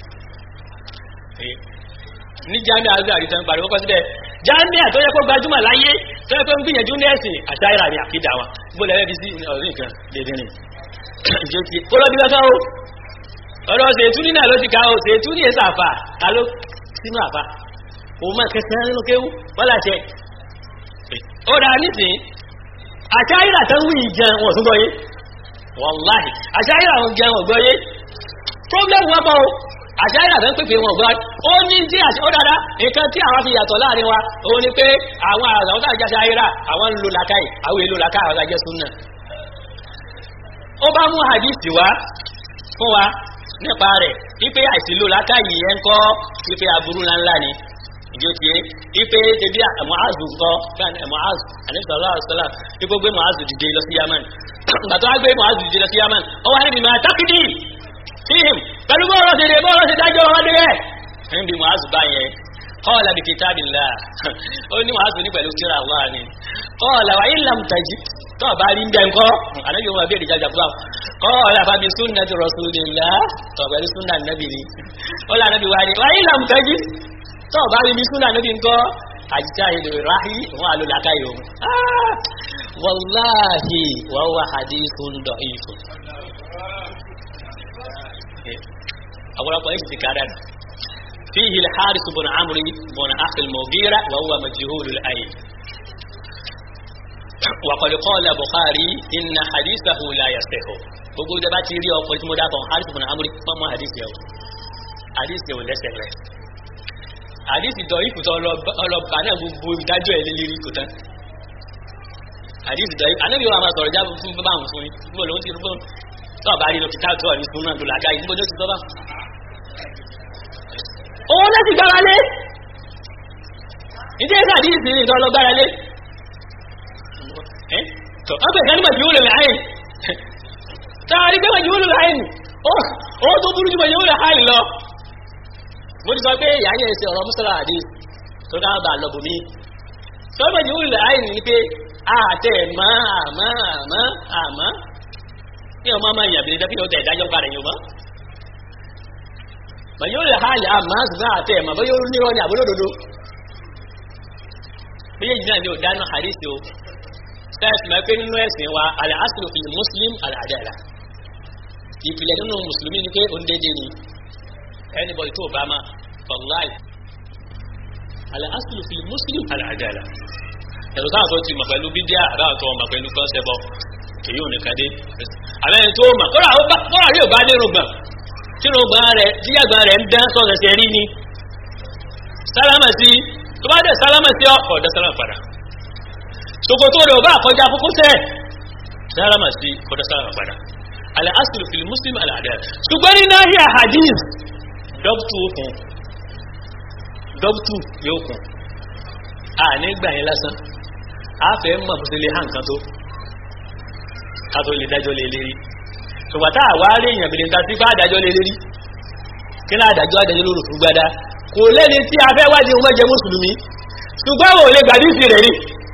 ní jami azari tán pariwo kọ́ síbẹ̀ jami àtọ́ yẹ kó gbajúmọ̀ láyé tó yẹ kó ń gbìyànjú ní ẹ̀sìn àṣàyàrà ní àkídà wa bó lẹ́rẹ́ bí sí ọ̀rọ̀ nǹkan dédé ni ìjókì kó lọ bí lọ́tọ́ o ọ̀rọ̀ ṣètúní náà ló ti ká o ṣètúní èsà àfà ká ló sínú àfà òun máa kẹsàn án nínú kéwú wọ́n láṣẹ ó dáa nísìnyí àṣàyàrà tán wí ìjẹun wọ̀n tún gbọ́ yé wàláhì àṣàyàrà wọn jẹun ọ̀gbọ́ yé problem wọn bọ́ o àṣàyàrà tó ń pèpè wọn ọ̀gbọ́ ó ní tí ó dáadáa nǹkan tí àwọn fi yàtọ̀ láàrin wa òun ni pé àwọn àwọn tó àjẹsà ayéra àwọn ń lo làkàì àwọn èlò làkàì àwọn àjẹsù náà ó bá mú hadith wá fún wa nípa rẹ̀ wípé àìsílò làkàì yẹn kọ́ wípé aburú ńláńlá ni ìjọ ti yé ipe tẹbi mu'azu nkọ kan mu'azu anisalaam alayhisalaam ipo gbé mu'azu dìde lọ sí yaman gbàtọ́ wá gbé mu'azu dìde lọ sí yaman ó wá níbi máa tákìdì fíhìm pẹ̀lú bọ́ọ̀rọ̀ ṣe dé bọ́ọ̀rọ̀ ṣe dájọ́ wọn dé bẹ́ẹ̀ níbi mu'azu bá yẹn qala bi kitabillah ó ní mu'azu ní pẹ̀lú kíra Allah ni qala wa in lam tajid tó o bá rí bẹ́ẹ̀ ńkọ́ ànábi wọn bí èdèjà fúlà qala fa bi sunnati rasulillah tó pẹ̀lú sunna nabi ni ó lànà bí wá ní wa in lam tajid tó bá rí ní súnà níbi nǹkan àjíjá ilẹ̀ ráhí wọn àlò làkàyò wàláhì wà wà hadithun da'ifun أولا إيش ذكرنا فيه الحارث بن عمرو بن أخي المغيرة وهو مجهول الأين وقد قال البخاري إن حديثه لا يصح gbogbo ìjọba ti rí ọkọ̀ tí mo dábọ̀ harith bin amuri pọ́nmọ́ hadith yẹn hadith yẹn ò lẹ́sẹ̀ rẹ̀ hadith dọ̀ ikú tó ọlọ́ba náà gbogbo ìdájọ́ ẹ̀ lélẹ́rí kò tán hadith dọ̀ ikú anábì wa máa sọ̀rọ̀ jábọ̀ fún bá àwọn fún yín níbo lòun ti rí fún tó ọba rí lọ kìtà tó ọ̀rí fún náà tó làgá yìí níbo ló ti sọ bá owó náà ti gbára lé ìdí ẹ̀sà àdí ìsìn ìtọ́ lọ gbára lé tọ́ ọ́pẹ̀ ìsẹ́ nígbà tí ó lè rẹ̀ ayìn tààrí pé wọ́n lè ayìn ó tó burú jù mọ̀ lè ayìn lọ mo ti sọ pé ìyáyẹ̀ ẹsẹ̀ ọ̀rọ̀ mùsùlùmí àdí tó dáa bá lọ bùnmí tọ́ mọ̀ jù lè ayìn ni pé àtẹ̀ mọ́ àmọ́ àmọ́ àmọ́ kí ọmọ máa yàn bí i dẹ́kun ìdájọ́ padà yóò mọ́ bàyí ó lè ha lè àmà ṣùgbọ́n àtẹ́ ẹ̀mà bóyá ó nírọ́ ní àbúlódodo méjèèjì náà ni ò dáná àríṣì o sẹ́ẹ̀sì máa pé nínú ẹ̀sìn wa alẹ́ asìlò fi muslim alàdàlà ìpìlẹ̀ nínú mùsùlùmí ni pé ó ń dédé ni anybody tó bá ma for life alẹ́ asìlò fi muslim alàdàlà ẹ̀rọ táwọn tó ti mọ̀ pẹ̀lú bídíà àbáwọn tó mọ̀ pẹ̀lú kọ́nsẹ̀bọ̀ èyí ò ní kadé àbẹ́ni tó mọ̀ kọ́ra rí ò bá dérò gbọ̀n tínú gbọ́n rẹ̀ díyàgbọ́n rẹ̀ ń dán sọ́nà sí rí ní sálámà sí tó bá dẹ̀ sálámà sí ọkọ̀ ọ̀dá sálámà padà ṣòkòtò rẹ̀ ò bá kọjá kókó sẹ́ sálámà sí ọ̀dá sálámà padà alẹ́ asìlù fìlì muslim alàdẹ́ ṣùgbọ́n ní náà yà hadith dọ́pùtù òkun dọ́pùtù yóò kún a ní gbà yín lásán a fẹ́ mọ̀ bó ṣe lè hàn kan tó ká tó lè dájọ́ lé lérí ṣùgbọ́n tá àwa rí èèyàn bìnrin ta sí fáàdájọ́ lé lérí kí náà àdájọ́ àdájọ́ lórí fún gbádá kò lẹ́ni tí a fẹ́ wájú ọmọ jẹ mùsùlùmí ṣùgbọ́n wò lè gbàdí sí rẹ̀ rí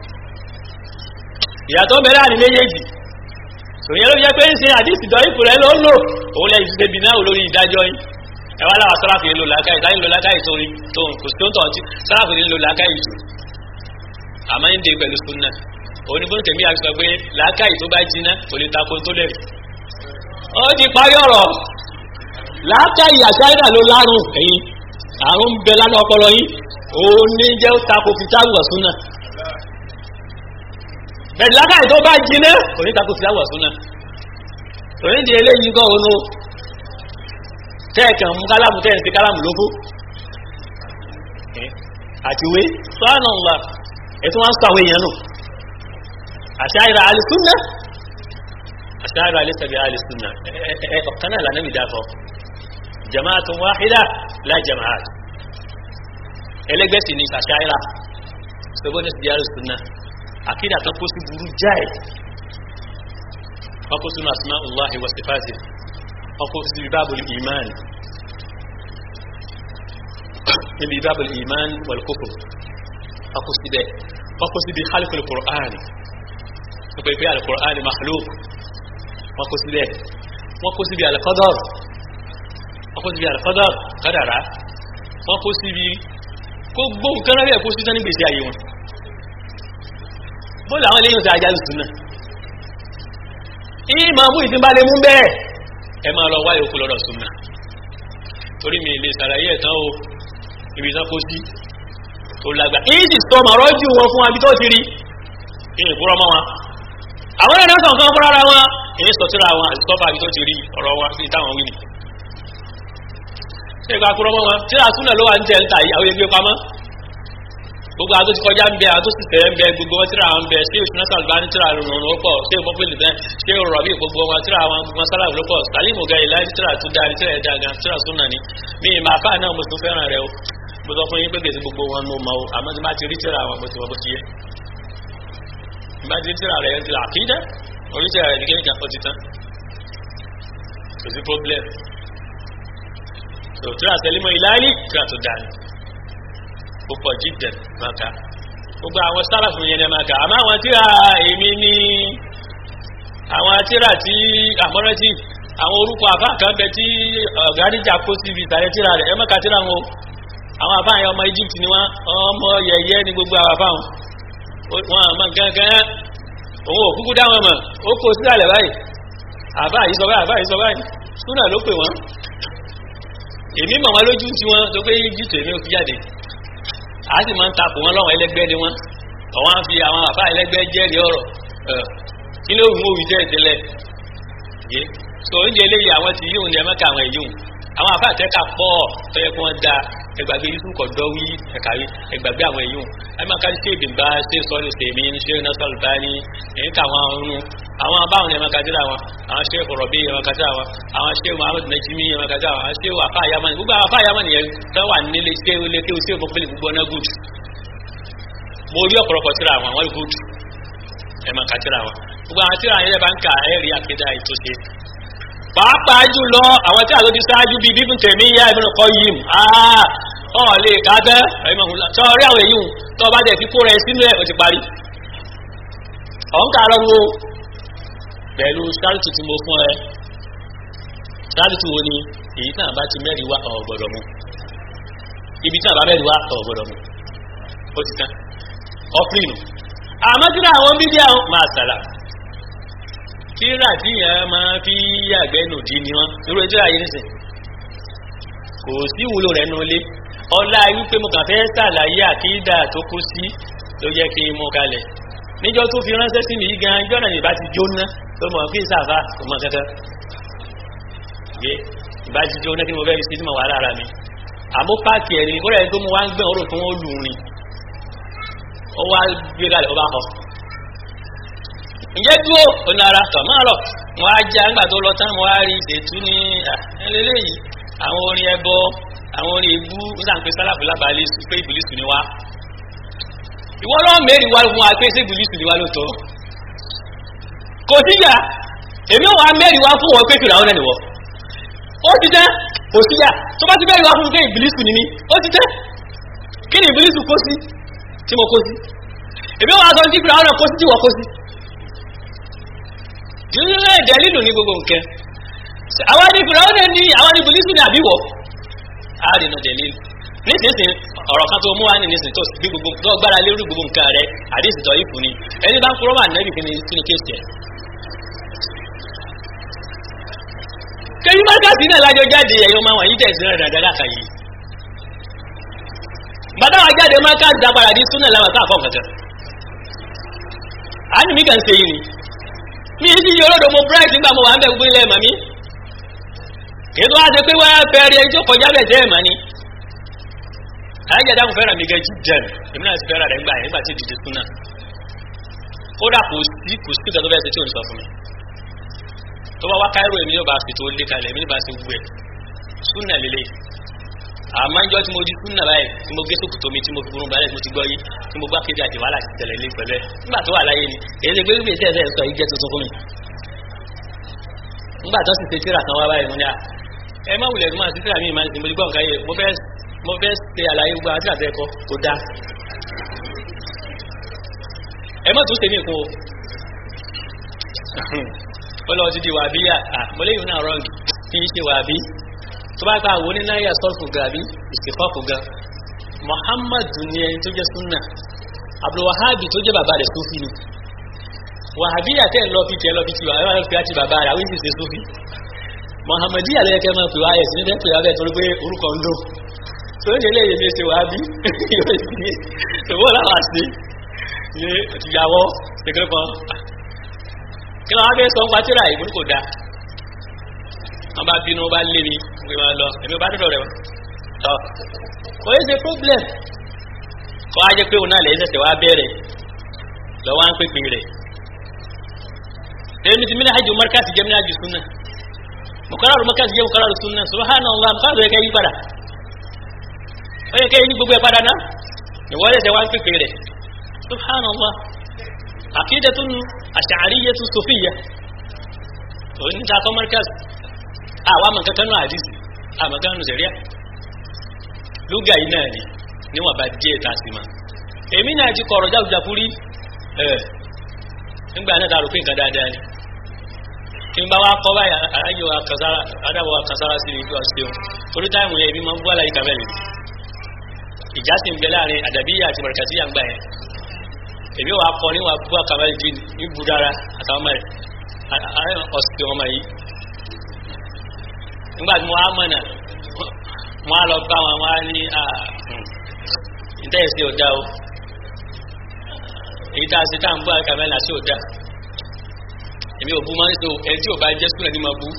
ìyàtọ̀ mẹ́rẹ́ àní méjèèjì tòyẹ́ ló jẹ́ pé ń ṣe àdísì dọ́ ipò rẹ̀ ló ń lò òun lẹ́yìn ṣe bìnà olórí ìdájọ́ yìí ẹwà láwà sọ́ráfì ló làákàyè táyé ló làákàyè tó tó kò sí tó ń tọ̀ ọtí sọ́ráfì ló làákàyè tó àmọ́ ń dé pẹ̀lú súnà òun ni bó ń tẹ̀mí àti sọ pé làákàyè tó bá jiná kò lè takò tó lẹ̀ ó ti parí ọ̀rọ̀ làákàyè àṣáyà ló lárùn ẹ̀yìn àrùn bẹ lánà ọpọlọ yìí òun ní jẹ́ ó takò fìtàwù ọ̀súnà bẹ̀rẹ̀ làákàyè tó bá jiná kò ní takò fìtàwù ọ̀súnà òun di eléyìí gan òun tẹ́ẹ̀kàn mú kálámù tẹ́ẹ̀ sí kálámù lógó àtiwé sọ́nàlá ẹ̀tún wọ́n ń sàwé èèyàn nù àṣáyìrà alìsúnnà àṣáyìrà alìsàbí alìsúnnà ọ̀kan náà lànà ìdáfọ́ jama'atun wáhídà la jama'at ẹlẹ́gbẹ́sì ní àṣáyìrà ṣogbọ́n ní sìdí alìsúnnà àkídà kan kó sí burú jáì wọ́n kó sínú asma'ullahi wa sifati wọ́n kó sí bábùl iman níbi bábùl iman wal kufr wọ́n kó síbẹ̀ wọ́n kó síbi khalqul qur'an wọ́n pè pé al-qur'an makhluk wọ́n kó síbẹ̀ wọ́n kó síbi al-qadar wọ́n kó síbi al-qadar kádàrá wọ́n kó síbi kó gbó nǹkan rẹ̀ kó sí tán nígbèsí ayé wọn bóòlù àwọn eléyìn tí a jálù sùn náà ìmọ̀ mú ìdínbá lè mú bẹ́ẹ̀ ẹ máa lọ wáyé okú lọ́dọ̀ sùn náà torí mi lè sàlàyé ẹ̀tàn o ibi tán kó sí tó lágbà ìdí sọmọ rọ́jú wọn fún abi tó ti rí ìyìn fúnra mọ́ wọn àwọn ẹ̀rọ sàn kan fúnra ara wọn èyí sọ síra wọn àti sọ́fà abi tó ti rí ọ̀rọ̀ wọn sí táwọn wí ni ṣé ìgbà fúnra mọ́ wọn tíra súnà ló wà ń tẹ̀ ń ta ìyàwó ẹgbẹ́ pamọ́ gbogbo àwọn tó ti kọjá ń bẹ àwọn tó sì tẹ̀ ń bẹ gbogbo wọn tíra àwọn ń bẹ ṣé ìṣúná sàlùbá ní tíra rùn ló pọ̀ ṣé ìmọ̀pẹ̀lẹ̀ bẹ́ẹ̀ ṣé rọ̀bì gbogbo wọn tíra àwọn gbogbo sálàbù ló pọ̀ sàlímù gẹ̀ ìlà ní tíra tó dáa ní tíra ẹ̀dá gan tíra súnà ni mi ì máa fà náà mo tún fẹ́ràn rẹ o mo sọ fún yín pé kèsì gbogbo wọn mo mọ o àmọ́ tí bá ti rí tíra àwọn bó ti wọ́n bó ti yẹ bá ti rí tíra rẹ̀ yẹn ti là kí dẹ́ orí tíra rẹ̀ nìkan nìkan ó ti tán kò sí problem so tíra sẹ́límọ̀ ìlàlí tíra tó dáa ni púpọ̀ jíjẹ̀ máa ka gbogbo àwọn sálàfù yẹn máa ka àmọ́ àwọn tíra èmi ní àwọn tíra tí àmọ́rẹ́tì àwọn orúkọ àfáà kan bẹ tí ọ̀gá níjà kó síbi ìtàlẹ̀ tíra rẹ̀ ẹ má ka tíra wọn àwọn àfáà yẹn ọmọ Egypt ni wọn ọmọ yẹyẹ ni gbogbo àwọn àfáà wọn àmọ́ gángan òun ò kúkú dá wọn mọ̀ ó kó sílẹ̀ báyìí àbá yìí sọ báyìí àbá yìí sọ báyìí súnà ló pè wọ́n èmi mọ̀ wọn lójú tí wọ́n tó pé egypt èmi ò fi jáde a sì máa ń takò wọn lọ́wọ́ ẹlẹ́gbẹ́ ni wọ́n àwọn á fi àwọn àbá ẹlẹ́gbẹ́ jẹ́rìí ọ̀rọ̀ kí ló wù ú wí jẹ́ ìtẹ́lẹ̀ yé so oúnjẹ eléyìí àwọn ti yíwùn ní ẹ̀mẹ́ka àwọn èyíwùn àwọn àbá àtẹ́ka pọ̀ tó yẹ kí wọ́n da ẹgbàgbé yusuf kọ̀dọ̀ wí ẹ̀kàwé ẹgbàgbé àwọn èyíwùn ẹ̀mẹ́ka ṣe ìdìbà ṣe sọ́ọ́lù sèmi ṣe nọ́sọ̀lù báyìí èyí ká àwọn ọ̀run àwọn abáwọn ẹ̀mẹ́ka jẹ́ra wọn àwọn ṣe fọ̀rọ̀bí ẹ̀mẹ́ka jẹ́ra wọn àwọn ṣe muhammed najimi ẹ̀mẹ́ka jẹ́ra wọn àwọn ṣe wàfà yamani gbogbo àwọn afá yamani yẹn tó wà nílé ṣé ilé kí o ṣe òfófó gbogbo ọ̀nà gùd mo rí ọ̀pọ̀lọpọ̀ síra àwọn àwọn gùd ẹ̀mẹ́ka jẹ́ra wọn gbogbo àwọn tíra yẹn bá ń ka ẹ̀rí àkédà ètòṣe pàápàá jùlọ àwọn tí a ló ti ṣáájú bíi bíbí tèmi yá Ibn Qayyim ọ̀ lè ká tẹ́ sọ rí àwọn èyí tó bá jẹ́ kíkó rẹ̀ sínú ẹ̀ ó ti parí ọ̀n ká lọ́wọ́ pẹ̀lú sáàlùtù tí mo fún ẹ sáàlùtù wo ni èyí tí a bá ti mẹ́rin wá ọ̀gbọ̀dọ̀ mu ibi tí a bá mẹ́rin wá ọ̀gbọ̀dọ̀ mu ó ti tán ọ́fìnù àmọ́ tí àwọn bíbí àwọn máa sàlà kíra tí yẹn máa fi yàgbẹ́ nòdì ni wọ́n irú ẹjọ́ ayé nìsín kò sí ìwúlò rẹ̀ nulẹ̀ ọlá wípé mo kàn fẹ́ sàlàyé àkídà tó kú sí ló jẹ́ kí n mú kalẹ̀ níjọ́ tó fi ránṣẹ́ sí mi yí gan jọ́nà ìbá ti jóná tó mọ̀ fí sàfà kò mọ̀ kẹ́kẹ́ gbé ìbá ti jóná kí ni mo fẹ́ fi sí tí mo wà lára mi àmọ́ páàkì ẹ̀rí kó rẹ̀ tó mú wá ń gbẹ̀ ọ̀rọ̀ tó wọ́n lù rìn ó wá gbé kalẹ̀ ó bá kọ́ ǹjẹ́ dúró ọ̀nà ara tọ̀ máa lọ wọ́n á já ńgbà tó lọ tán wọ́n á rí ìṣètú ní ẹlẹ́lẹ́yìí àwọn orin ẹbọ àwọn orin ebú nígbàpẹ́ sálàfù lábàálẹ̀ pé ìbùlísù ni wá ìwọ náà mẹ́rin wá fún wa pé ṣé ìbùlísù ni wá ló tọ́ kò síyà èmi ò wá mẹ́rin wá fún wọn pé fìrà ọ̀nà nìwọ ó ti tẹ́ kò síyà tó bá ti mẹ́rin wá fún pé ìbùlísù ni mí ó ti tẹ́ kí ni ìbùlísù kó sí tí mo kó sí èmi ò wá sọ sí fìrà ọ̀nà kó sí tí wọ́n kó sí ìrìnlẹ̀ ìdẹ̀lìlù ní gbogbo nǹkan àwọn ní fìràwọ́nà ní àwọn ní bùlísù ní àbíwọ̀ àrínà dẹ̀lìlù nísinsìn ọ̀rọ̀ kan tó mú wá ní nísìn tó bí gbogbo tó gbára lérú gbogbo nǹkan rẹ̀ àdísì tọ́ ìfún ni ẹni bá ń kúrọ́ wà nẹ́bì kí ni kí ni kéèsì ẹ̀ kẹyí mákàtí náà lájọ jáde ẹ̀yọ́ máa wọ̀nyí tẹ̀sí rẹ̀ dáadáa kà yìí bàtà wà jáde mákàtí dápadà di súnà láwọn káàkọ́ kankan á ní mí kàn ṣe yìí ni mi sì yí olódò mo bright nígbà mo wà ń bẹ̀ gbé ilẹ̀ màmí kì í tó wá ṣe pé wọ́n fẹ́ rí ẹni tó kọjá bẹ̀ jẹ́ ẹ̀mà ni àyájá dáhùn fẹ́ràn mi gẹ́ jí jẹ́m èmi náà sì fẹ́ràn rẹ̀ gbà yẹn nígbà tí ìdìde súnà kódà kò sí kò sí ìgbà tó bẹ́ẹ̀ ṣe tí ò ní sọ fún mi tó bá wá káírò èmi yóò bá fi tó lé kalẹ̀ èmi ní bá ṣe wú ẹ̀ súnà lélẹ̀ àmọ́ ìjọ tí mo di súnà báyìí tí mo gé sókùtò mi tí mo fi burú balẹ̀ tí mo ti gbọ́ yé tí mo gbá kéde àti wàhálà ti tẹ̀lé lé pẹ̀lú ẹ̀ nígbà tó wà láyé ni èyí ṣe pé bí èsì ẹ̀sẹ̀ sọ yìí jẹ́ tuntun fún mi nígbà tó sì ṣe tíra kan wá báyìí mo ní à ẹ má wulẹ̀ fún àti tíra mi ìmọ̀ ìmọ̀ ìgbọ́ nǹkan yẹ mo fẹ́ mo fẹ́ ṣe àlàyé gbogbo àti àti ẹ̀kọ́ kò dá ẹ má tún ṣe mí kún o ó lọ ti di wàbíyà à mo léyìn náà rọ́ǹgì kí n ṣe wàbí tó bá ká àwọn onínáyà sọ́ọ̀fù gàbí ìsìnkọ́fù gan muhammadu ni ẹni tó jẹ́ súnà abdulwahabi tó jẹ́ bàbá rẹ̀ sófì ni wàhábí àtẹ́ lọ fi tẹ́ lọ fi tiwa ẹ̀rọ fi àti bàbá rẹ̀ àwọn ìsìnkú sófì muhammadu yà lẹ́yẹ kẹ́ máa pè wá ẹ̀sìn níbẹ̀ pè wá bẹ́ẹ̀ torí pé orúkọ ń lò tó ń délé yèmí ṣe wàhábí yóò sì ní ìwọ làwọn àṣì ní ìyàwó ṣèké kan kí ló wá fẹ́ sọ ń pa tíra ìbúrú kò dáa wọ́n bá bínú wọ́n bá lé mi pé wọ́n lọ èmi bá dọ̀dọ̀ rẹ̀ wọ́n tọ́ kò yẹ ṣe problem kọ́ á jẹ́ pé òun náà lè ṣẹ̀ṣẹ̀ wá bẹ̀rẹ̀ lọ́wọ́ à ń pèpè rẹ̀ èmi ti mílíọ̀nù hajj markaz jẹ́ mílíọ̀nù hajj sunna mukararu markaz jẹ́ mukararu sunna subhanallah mukararu yẹ kẹ́ yí padà ó yẹ kẹ́ yí gbogbo ẹ̀ padà náà ìwọ́n lè ṣe wá ń pèpè rẹ̀ subhanallah aqidatun ash'ariyyatun sufiyyah òun ní ta kọ́ markaz àwa mọ̀ kankan náà àdìsí àmọ̀ kankan nù sẹ̀ríà lúgà yìí náà ni níwọ̀n bá díẹ̀ ta sí ma èmi náà ti kọ̀rọ̀ jáwùjáfú rí ẹ̀ nígbà náà dàrú pé nǹkan dáadáa ni kí n bá wá kọ́ báyìí aráyé wa kàsára adáwọ̀ wa kàsára sí ibi ọ̀sẹ̀ o torí táìmù yẹn ibi máa ń bú àlàyé kàbẹ́lì ìjà sì ń bẹ láàrin àdàbíyà àti mọ̀rẹ̀kàsíyà ń gbà yẹn èmi wà kọ níwà bú àkàbàlì dín ní budara àtàwọn ọmọ rẹ̀ ọ̀sìn ọmọ yìí nígbà tí mo wá mọ̀nà mo á lọ bá wọn wá ní ìtẹ́yẹsí ọ̀dá o èyí tá a ṣe tá à ń bú àkàbàlì àti ọ̀dá èmi ò bú máa ń so ẹni tí ò bá jẹ́ súnà ní ma bú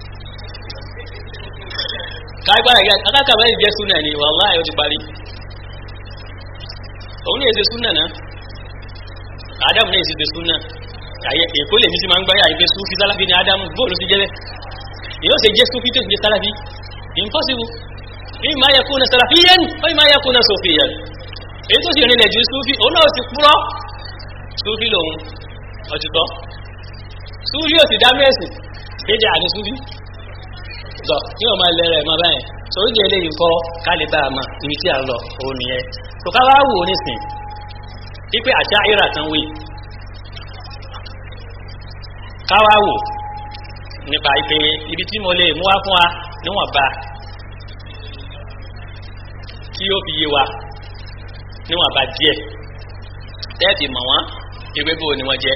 kágbára ìgbà akákàbàlì jẹ́ súnà ní wàláhì ó ti parí òun ní èsè súnà náà ádámù ní èsè súnà àyẹ èkó lèmi sí máa ń gbáyà ìgbé súfí sálàfí ní ádámù bóòlù sí jẹ́lẹ̀ yóò ṣe jẹ́ súfí tó sì jẹ́ sálàfí impossible èyí máa yẹ kó na sálàfí yẹn ó yìí máa yẹ kó na sófì yẹn èyí tó sì rìnlẹ̀ ju súfí òun náà sì púrọ́ súfí lòun ọ̀títọ́ súfí ò sì dá mẹ́sìn kéde àní súfí tọ́ kí wọ́n máa lẹ́rẹ̀ máa báyẹn sọ̀rọ̀ jẹ́ eléyìí kọ́ kálíbà àmà ibi tí a ń lọ òun nìyẹn tó ká wá wò nísìn wípé àṣà ìrà tán wí ká wá wò nípa ìpè ibi tí mo lè mú wá fún wa níwọ̀nba kí ó fi yé wa níwọ̀nba díẹ̀ tẹ́ẹ̀tì mọ̀ wọ́n ewé bò ni wọ́n jẹ́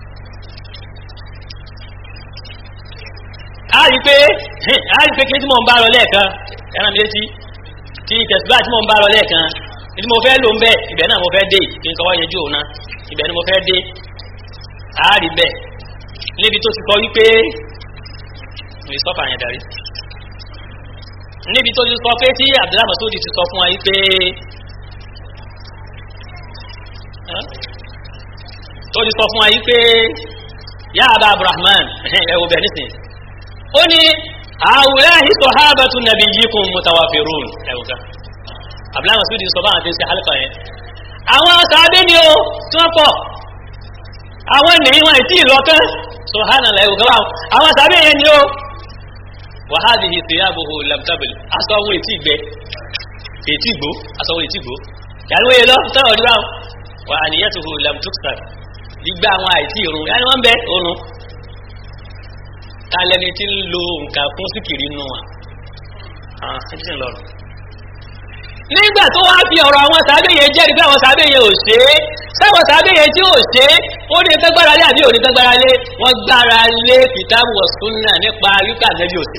a rí pé a rí pé kí tí mo ń bá lọ lẹ́ẹ̀kan ẹran mi létí tí tẹ̀síbá tí mo ń bá lọ lẹ́ẹ̀kan tí mo fẹ́ lò ń bẹ́ ibẹ̀ náà mo fẹ́ dé kí n kọ́wọ́ yẹjú òun náà ibẹ̀ ni mo fẹ́ dé a rí bẹ́ẹ̀ níbi tó ti kọ wípé ní sọ́fà yẹn darí níbi tó ti kọ pé tí Abdullahi Masudi ti sọ fún wa wípé tó ti sọ fún wa wípé yá Aba Abdulrahman ẹ̀wọ̀ bẹ̀ nísìn ó ní àwùláhi sọ̀hábàtú nabiyyikum mutawafirun ẹ̀wọ̀ kan Abdullahi Masudi sọ báwọn ti ń ṣe hálfà yẹn àwọn sàábé ni ó tí wọ́n pọ̀ àwọn ènìyàn wọn ìtì ìlọ́kán subhanallah ẹ̀wọ̀ kan báwọn àwọn sàábé yẹn ni ó wa hadhihi thiyabuhu lam tabil aṣọ owó ètí ìgbẹ́ ètí ìgbó aṣọ owó ètí ìgbó yàrá wọ́n yẹ lọ sọ̀rọ̀ ọdún báwọn wa aniyatuhu lam tuksar gbígbá àwọn àìtí ìrùn yàrá wọn bẹ òrùn tálẹ́ni tí ń lo nǹkan fún síkìrì nù wọn nígbà tó wá fi ọ̀rọ̀ àwọn sàábé yẹn jẹ́rìí pé àwọn sàábé yẹn ò ṣe é sáwọn sàábé yẹn tí ò ṣe é ó ní nǹkan gbára lé àbí ò ní nǹkan gbára lé wọ́n gbára lé kìtàbù wa sunna nípa wípé ànábì ò ṣe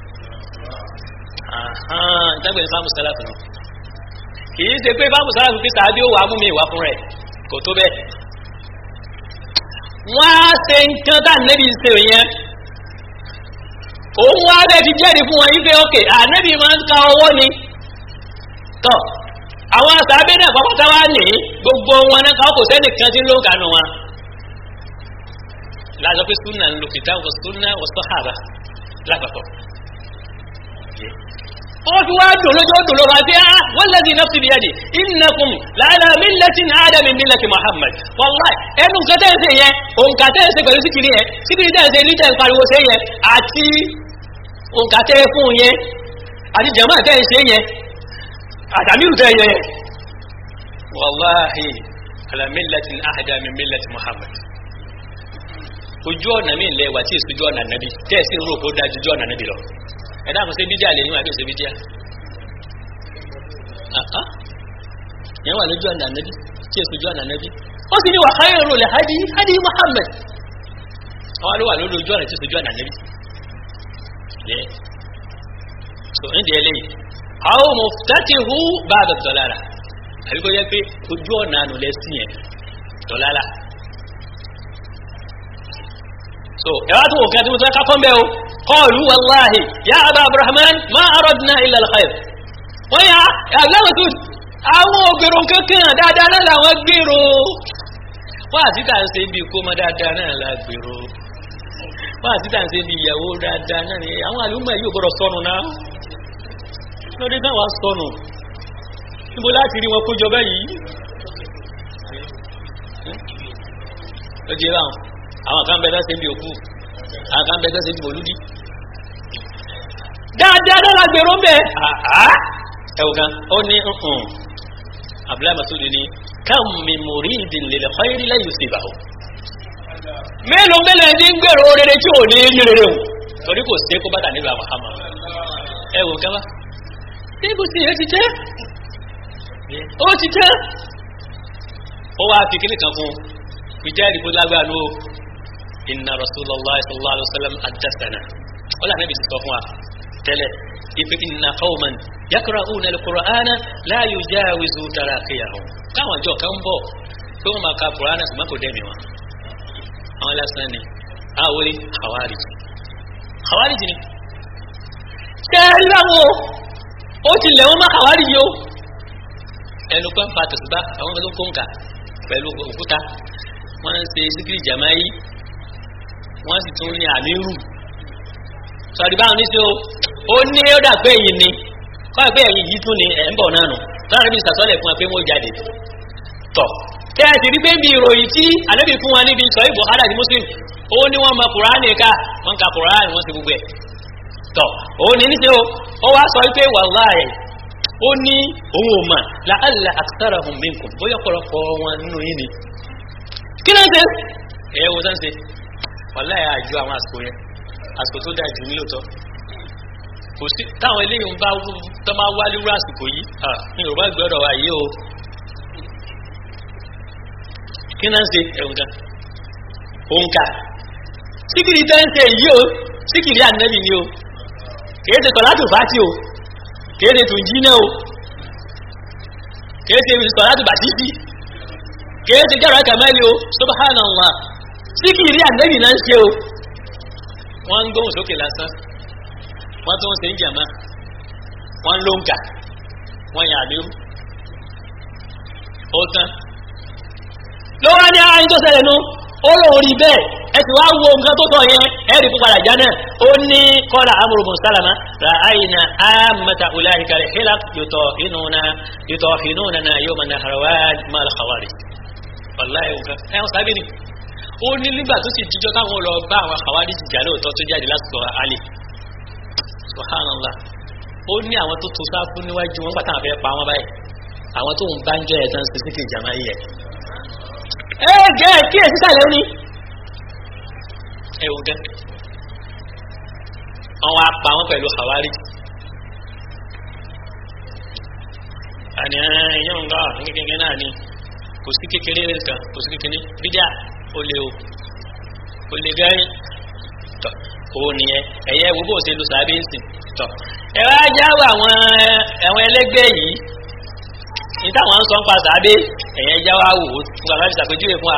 ìtàgbẹ̀ ní fáwọn sàlàfù náà kì í ṣe pé fáwọn sàlàfù pé sàábé ó wà á mú mi ìwà fún rẹ̀ kò tó bẹ́ẹ̀ wọ́n á ṣe nǹkan tá ànábì ṣe yẹn òun wá bẹ́ẹ̀ fi jẹ́rìí fún wọn yí pé ókè ànábì máa ń ka ọwọ́ ni tọ́ àwọn sàábé náà pápátá wá ní gbogbo wọn náà káwọn kò sẹ́nì kan tí ń ló ń kànú wọn láàzọ pé súnà ń lo kìtà wọ súnà wọ sọ́hàbà lápapọ̀ wọ́n fi wá dùn lójú dùn lọ́wọ́ àti ah wọ́n lẹ́dí nafsi bi yadi innakum la'ala millatin adami millati muhammad wallahi ẹnu nǹkan tẹ́ ń ṣe yẹn òǹkà tẹ́ ń ṣe pẹ̀lú síkìrì yẹn síkìrì tẹ́ ń ṣe ní tẹ́ ń pariwo ṣe yẹn àti òǹkà tẹ́ fún yẹn àti jama tẹ́ ń ṣe yẹn àtàmírù tẹ́ yẹn wallahi ala millatin ahda min millati muhammad ojú ọ̀nà mi lẹ wà tí èso ojú ọ̀nà nàbí tẹ́ẹ̀sì ń rò kó dájú ojú ọ̀nà nàbí lọ ẹ̀dá kò sí bídíà lè yín àbí òsè bídíà yẹn wà lójú ọ̀nà nàbí tí èso ojú ọ̀nà nàbí ó sì ní wà khairul hadi hadi muhammad àwọn ló wà lórí ojú ọ̀nà tí èso ojú ọ̀nà nàbí yẹ so ní ìdí ẹlẹ́yìn àwọn muftatihu ba'da dọ̀lára àbí kó yẹ pé ojú ọ̀nà ànú lẹ́sìn yẹn dọ̀lára so ẹwà tó wò kí a ti mú tó ká kọ́ mbẹ́ o kọlu wàláhì ya abu abrahman ma aradna illa alkhair wọ́n yà àgbẹ̀wò tó àwọn ògbèrò kankan dáadáa náà làwọn gbèrò wọ́n àti tà ń ṣe bí kó mọ dáadáa náà la gbèrò wọ́n àti tà ń ṣe bí ìyàwó dáadáa náà ni àwọn àlùmọ̀ yóò gbọ́dọ̀ sọnù náà lórí táwọn sọnù níbo láti rí wọn kójọ báyìí ó di báwọn àwọn kan bẹ tẹ́sẹ̀ bí òkú àwọn kan bẹ tẹ́sẹ̀ bí olúdí dáadáa dára gbèrò ń bẹ àá ẹ̀wù kan ó ní ǹkan abdullahi masudi ni kam mi muridin lil khayri la yusibahu mélòó mélòó ẹni ń gbèrò rere tí ò ní rí rere o torí kò sí kó bàtà nígbà mahama ẹ̀wù kan bá níbo sì yẹn ti jẹ́ ó ti jẹ́ ó wá fi kíní kan fún ìjẹ́rìí bó lágbára ló inna rasulallah sallallahu alaihi wa sallam adasana ó lànà ibi sọ fún wa tẹ́lẹ̀ ife inna qawman yakra'una al-qur'ana la yujawizu taraqiyahum káwọn ọjọ́ kan bọ̀ pé wọ́n máa ka qur'ana ṣùgbọ́n kò dẹ́mi wọn àwọn lásán ni àwọn orí khawarij khawarij ni kẹ́ẹ̀rí láwọn ó ti lẹ̀ wọ́n má khawarij yìí ó ẹnu pẹ́ ń pa tẹ̀sùbá àwọn ọmọdé ń kó nǹka pẹ̀lú òkúta wọ́n ń ṣe síkírì jàmáyí wọ́n sì tún ní àmírù sọ̀rí báwọn ní sí o ó ní ó dà pé èyí ni kọ́ pé ẹ̀yìn yìí tún ni ẹ̀ ń bọ̀ náà nù lọ́rọ̀ bí sàsọ́lẹ̀ fún wa pé wọ́n jáde tọ̀ kẹ́ ẹ sì rí pé bí ìròyìn tí ànábì fún wa níbi sọ ìbò hádà ní muslim ó ní wọ́n mọ kùránì ká wọ́n ka kùránì wọ́n ti gbogbo ẹ̀ tọ̀ ó ní ní sí o ó wá sọ pé wàláhì ó ní òun ò mà la'alla aktharahum minkum bóyá ọ̀pọ̀lọpọ̀ wọn nínú yín ni kí náà ṣe ẹ̀ wò sáà ṣe wàláhì àjọ àwọn àsìkò yẹn àsìkò tó dáa jù ní lóòótọ́ kò sí táwọn eléyìí ń bá tó máa wá lérú àsìkò yìí ní yorùbá gbọ́dọ̀ wà yìí o kí náà ń ṣe ẹ̀wọ̀n kan òǹkà síkìrì tẹ́ ń ṣe yìí o síkìrì ànẹ́bì ni o kìí ṣe tọ́látù fàtí o kìí ṣe tùǹjí náà o kìí ṣe tọ́látù bàtísì kìí ṣe jẹ́rọ kàmẹ́lì o subhanallah síkìrì ànẹ́bì náà ń ṣe o wọ́n ń gbóhùn sókè lásán wọ́n tó ń ṣe ń jàmá wọ́n ló ń kà wọ́n yà lérú ó tán ló wá ní ara tó ṣẹlẹ̀ nu ó lóun rí bẹ́ẹ̀ ẹ sì wá wo nǹkan tó sọ yẹn ẹ rí púpàdà já náà ó ní kọ́lá amúrùbùn sálàmà ra àyìnà àmàtà ọláhìkà rẹ̀ hílà yòtọ̀ inúna yòtọ̀ inúna náà yóò máa nàhàràwá máa kàwárí wàláhì nǹkan ẹ̀ ń sábẹ́ ni ó ní nígbà tó sì jíjọ́ táwọn lọ bá àwọn kàwárí jìjà lóòótọ́ tó jáde lásìkò alẹ́ subhanallah ó ní àwọn tó tó sáfún níwájú wọn pàtàkì fẹ́ pa wọn báyìí àwọn tó ń bá ń jọ ẹ̀sán sísíkì ìjàmá yìí ẹ̀ ẹ gẹ́ kí ẹ̀ sísàlẹ̀ ó ní ẹ̀wù gẹ́ àwọn apá wọn pẹ̀lú àwárí àní ẹ̀yẹ́ ń gbà ní kékeré náà ni kò sí kékeré rẹ̀ kan kò sí kékeré bídíà ó lé o ó lé gẹ́rin tọ́ òun nìyẹn ẹ̀yẹ wo bó ṣe lu sàbí ńsìn tọ́ ẹ wá jáwọ́ àwọn ẹ̀wọ̀n ẹlẹ́gbẹ́ yìí ní táwọn ń sọ ń pa sàbí ẹ̀yẹ jáwọ́ àwò fún bàbá fi ṣàpèjúwe fún wa.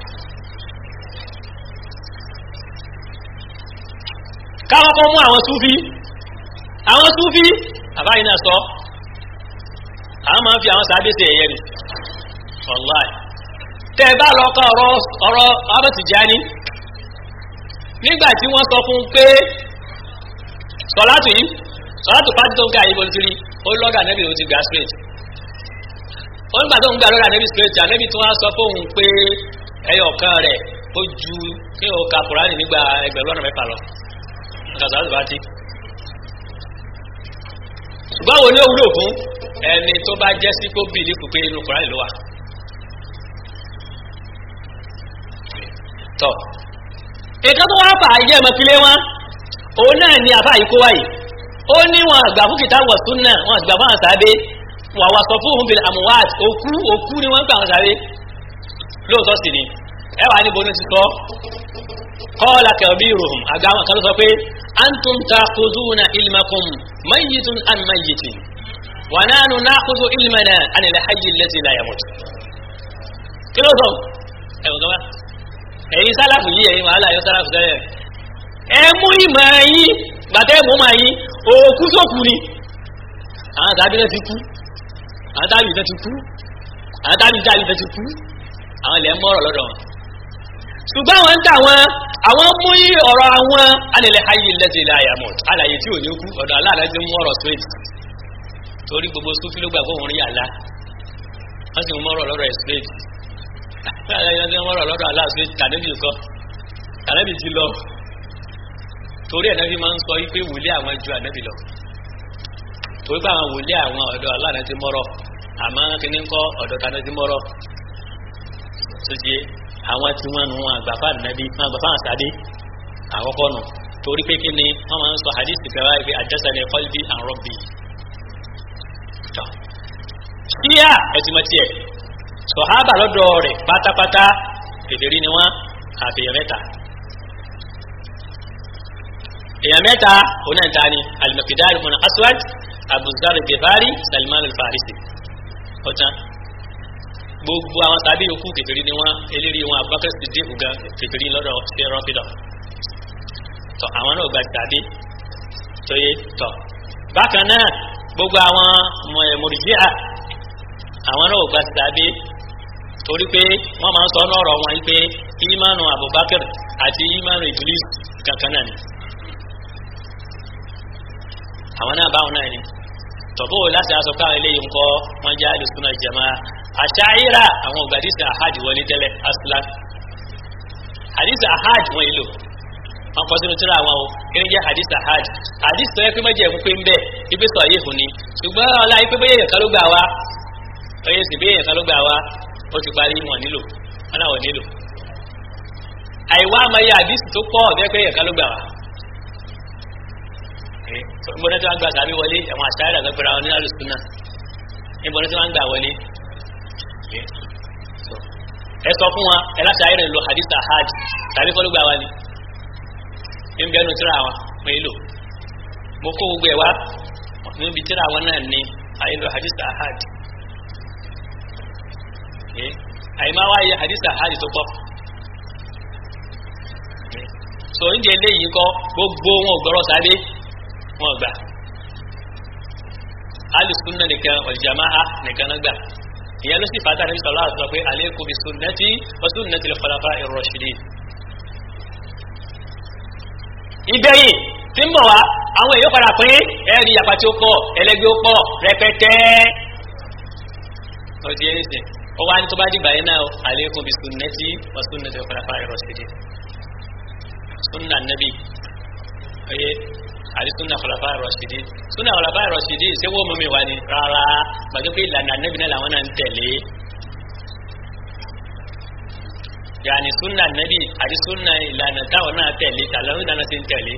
káwọn kan mú àwọn súfí àwọn súfí bàbá yìí náà sọ àwọn máa ń fi àwọn sàbí ṣe ẹ̀yẹ ni wàláì tẹ́ ẹ bá lọ kọ́ ọ̀rọ̀ ọ̀rọ̀ ọ̀rọ̀ Tìjání nígbà tí wọ́n sọ fún pé sọ̀látù yìí sọ̀látù pàtí tó ń ká ìbò nítorí ó lọ́gà nẹ́bí ló ti gbà straight wọ́n gbà tó ń gbà lọ́gà nẹ́bí straight ànẹ́bí tí wọ́n sọ fóun pé ẹyọ kan rẹ̀ ó ju kí o ka kùránì nígbà ẹgbẹ̀rún ọ̀nà mẹ́fà lọ nǹkan sọ̀látù pàtí. ṣùgbọ́n wo ni ó wúlò fún ẹni tó bá jẹ́ sí kó bìlí kù pé inú kùránì ló wà. tọ́ ìkan tó wá fà ayé ẹmọkílé wọn òun náà ni àfà yìí kó wáyìí ó ní wọn àgbà fún kìtà wọ̀ tún náà wọn àgbà fún àwọn sàbẹ wọn àwọn sọ fún òun àmúwáàt òkú òkú ni wọn ń gbà wọn sàbẹ lóòótọ́ sì ni ẹ wà níbo ní ti sọ kọ́ọ̀lá kẹ̀bí ìròhùn àgbà wọn kan ló sọ pé antum takhuduna ilmakum mayyitun an mayyitin wa nahnu nakhudhu ilmana an al-hayy alladhi la yamut kí ló sọ ẹ̀wọ̀n kan wá ẹ̀yin sálàfù yìí ẹ̀yin wàhálà yọ sálàfù tẹ́lẹ̀ ẹ mú ìmọ̀ ẹ̀yin gbàtẹ́ mú ma yín òkú sókù ni àwọn tàbí náà ti kú àwọn tàbí náà ti kú àwọn tàbí tàbí náà ti kú àwọn ilẹ̀ ń mọ̀rọ̀ lọ́dọ̀ wọn. ṣùgbọ́n àwọn ń tà wọn àwọn mú ọ̀rọ̀ àwọn alẹ́lẹ́ ayé lẹ́sẹ̀ ilẹ̀ àyàmọ̀ alàyè tí ò ní kú ọ̀dọ̀ aláàlá ti mú ọ̀rọ̀ straight torí gbogbo sufi ló gbà fóun rí àlá wọ́n sì mú ọ̀rọ̀ lọ́rọ̀ ẹ̀ straight aláyọ̀ ní ọmọ ọlọ́dọ̀ aláàfin tànẹ́bì kọ́ tànẹ́bì ti lọ torí ẹ̀nẹ́bì máa ń sọ wípé wòlé àwọn ju ànẹ́bì lọ torí pé àwọn wòlé àwọn ọ̀dọ̀ aláàrẹ ti mọ́rọ̀ àmọ́ kíní ń kọ́ ọ̀dọ̀ tànẹ́ ti mọ́rọ̀ tó di àwọn tí wọ́n nu wọn àgbàfà ànẹ́bì wọn àgbàfà àsàdé àkọ́kọ́ nù torí pé kíni wọ́n máa ń sọ hadith kẹwàá ìpè àjẹsàlẹ̀ qalbi and rabbi. ṣíyà ẹ̀tìmọ̀tì ẹ̀ sọ̀hábà lọ́dọ̀ rẹ̀ pátápátá kèfèrí ni wọ́n àfihàn mẹ́ta èèyàn mẹ́ta onáìta ni al-Miqdad ibn Aswad Abu Dharr al-Ghifari Salman al-Farisi ọ̀tán gbogbo àwọn tàbí yòókù kèfèrí ni wọ́n eléri wọn Abubakar Siddiq gan kèfèrí lọ́dọ̀ ṣe rọ́fìdọ̀ tọ́ àwọn náà gba tàbí tóye tọ́ bákan náà gbogbo àwọn Murji'a àwọn náà gba tàbí torí pé wọ́n máa ń sọ ọ́nà wọn yìí pé ìmánu Abubakar àti ìmánu Iblis kankan náà ni àwọn náà báwọn náà ni tọ̀bọ̀ láti aṣọ káwọn eléyìí ńkọ́ wọ́n jẹ́ àlùsùnà jama àṣàyíra àwọn ògbà àdìsí ahad wọlé tẹ́lẹ̀ aslan àdìsí ahad wọ́n yìí lò wọ́n kọ́ sínú tíra àwọn o kí ni jẹ́ àdìsí ahad àdìsí tó yẹ pé mẹ́jẹ̀ ń pé ń bẹ̀ ibi sọ yìí fún ni ṣùgbọ́n ọlá yìí pé bẹ́ẹ̀ yẹn kan ló gbà wá oyè sì bẹ́ẹ̀ yẹn kan ló gbà wá ó ti parí wọn nílò wọn náà wọ́n nílò àìwá amáyé àdìsí tó pọ̀ bẹ́ẹ̀ pé yẹn kan ló gbà wá níbo ní tí wọ́n gbà tàbí wọlé àwọn àṣàyà àgbà pẹ̀lú àwọn onílàlù súnà níbo ní tí wọ́n gbà wọlé ẹ sọ fún wa ẹ láti ayé rẹ lo hadith ahad tàbí kọ́ ló gbà wá ni ní bí ẹnu tíra wọn mo yìí lò mo kó gbogbo ẹ wá níbi tíra wọn náà ní ayé lo hadith ahad àyè máa wáyé hadith ahad tó pọ̀ so oúnjẹ eléyìí kọ́ gbogbo wọn ò gbọ́rọ̀ sábẹ́ wọn gbà alùsùnà nìkan ọ̀jàmáà nìkan náà gbà ìyẹn ló sì fàtà níbi sọ̀rọ̀ àti sọ pé alaykum bi sunnati wa sunnati al-khulafa'i ar-rashidin. ìgbẹ̀yìn tí ń bọ̀ wá àwọn èèyàn padà pín ẹ̀rí yàpá tí ó pọ̀ ẹlẹ́gbẹ́ ó pọ̀ rẹpẹtẹ. ó di ẹni sìn ó wá ní tó bá dìgbà yẹn náà alaykum bi sunnati wa sunnati al-khulafa'i ar-rashidin. sunna nabi oye àti sunna khulafa rashidi sunna khulafa rashidi ṣé wọ́n mú mi wá ní rárá gbàgbé pé ìlànà nẹ́bí náà làwọn náà ń tẹ̀lé yàní sunna nẹ́bí àti sunna ìlànà táwọn náà tẹ̀lé tàlọ́rù náà ti ń tẹ̀lé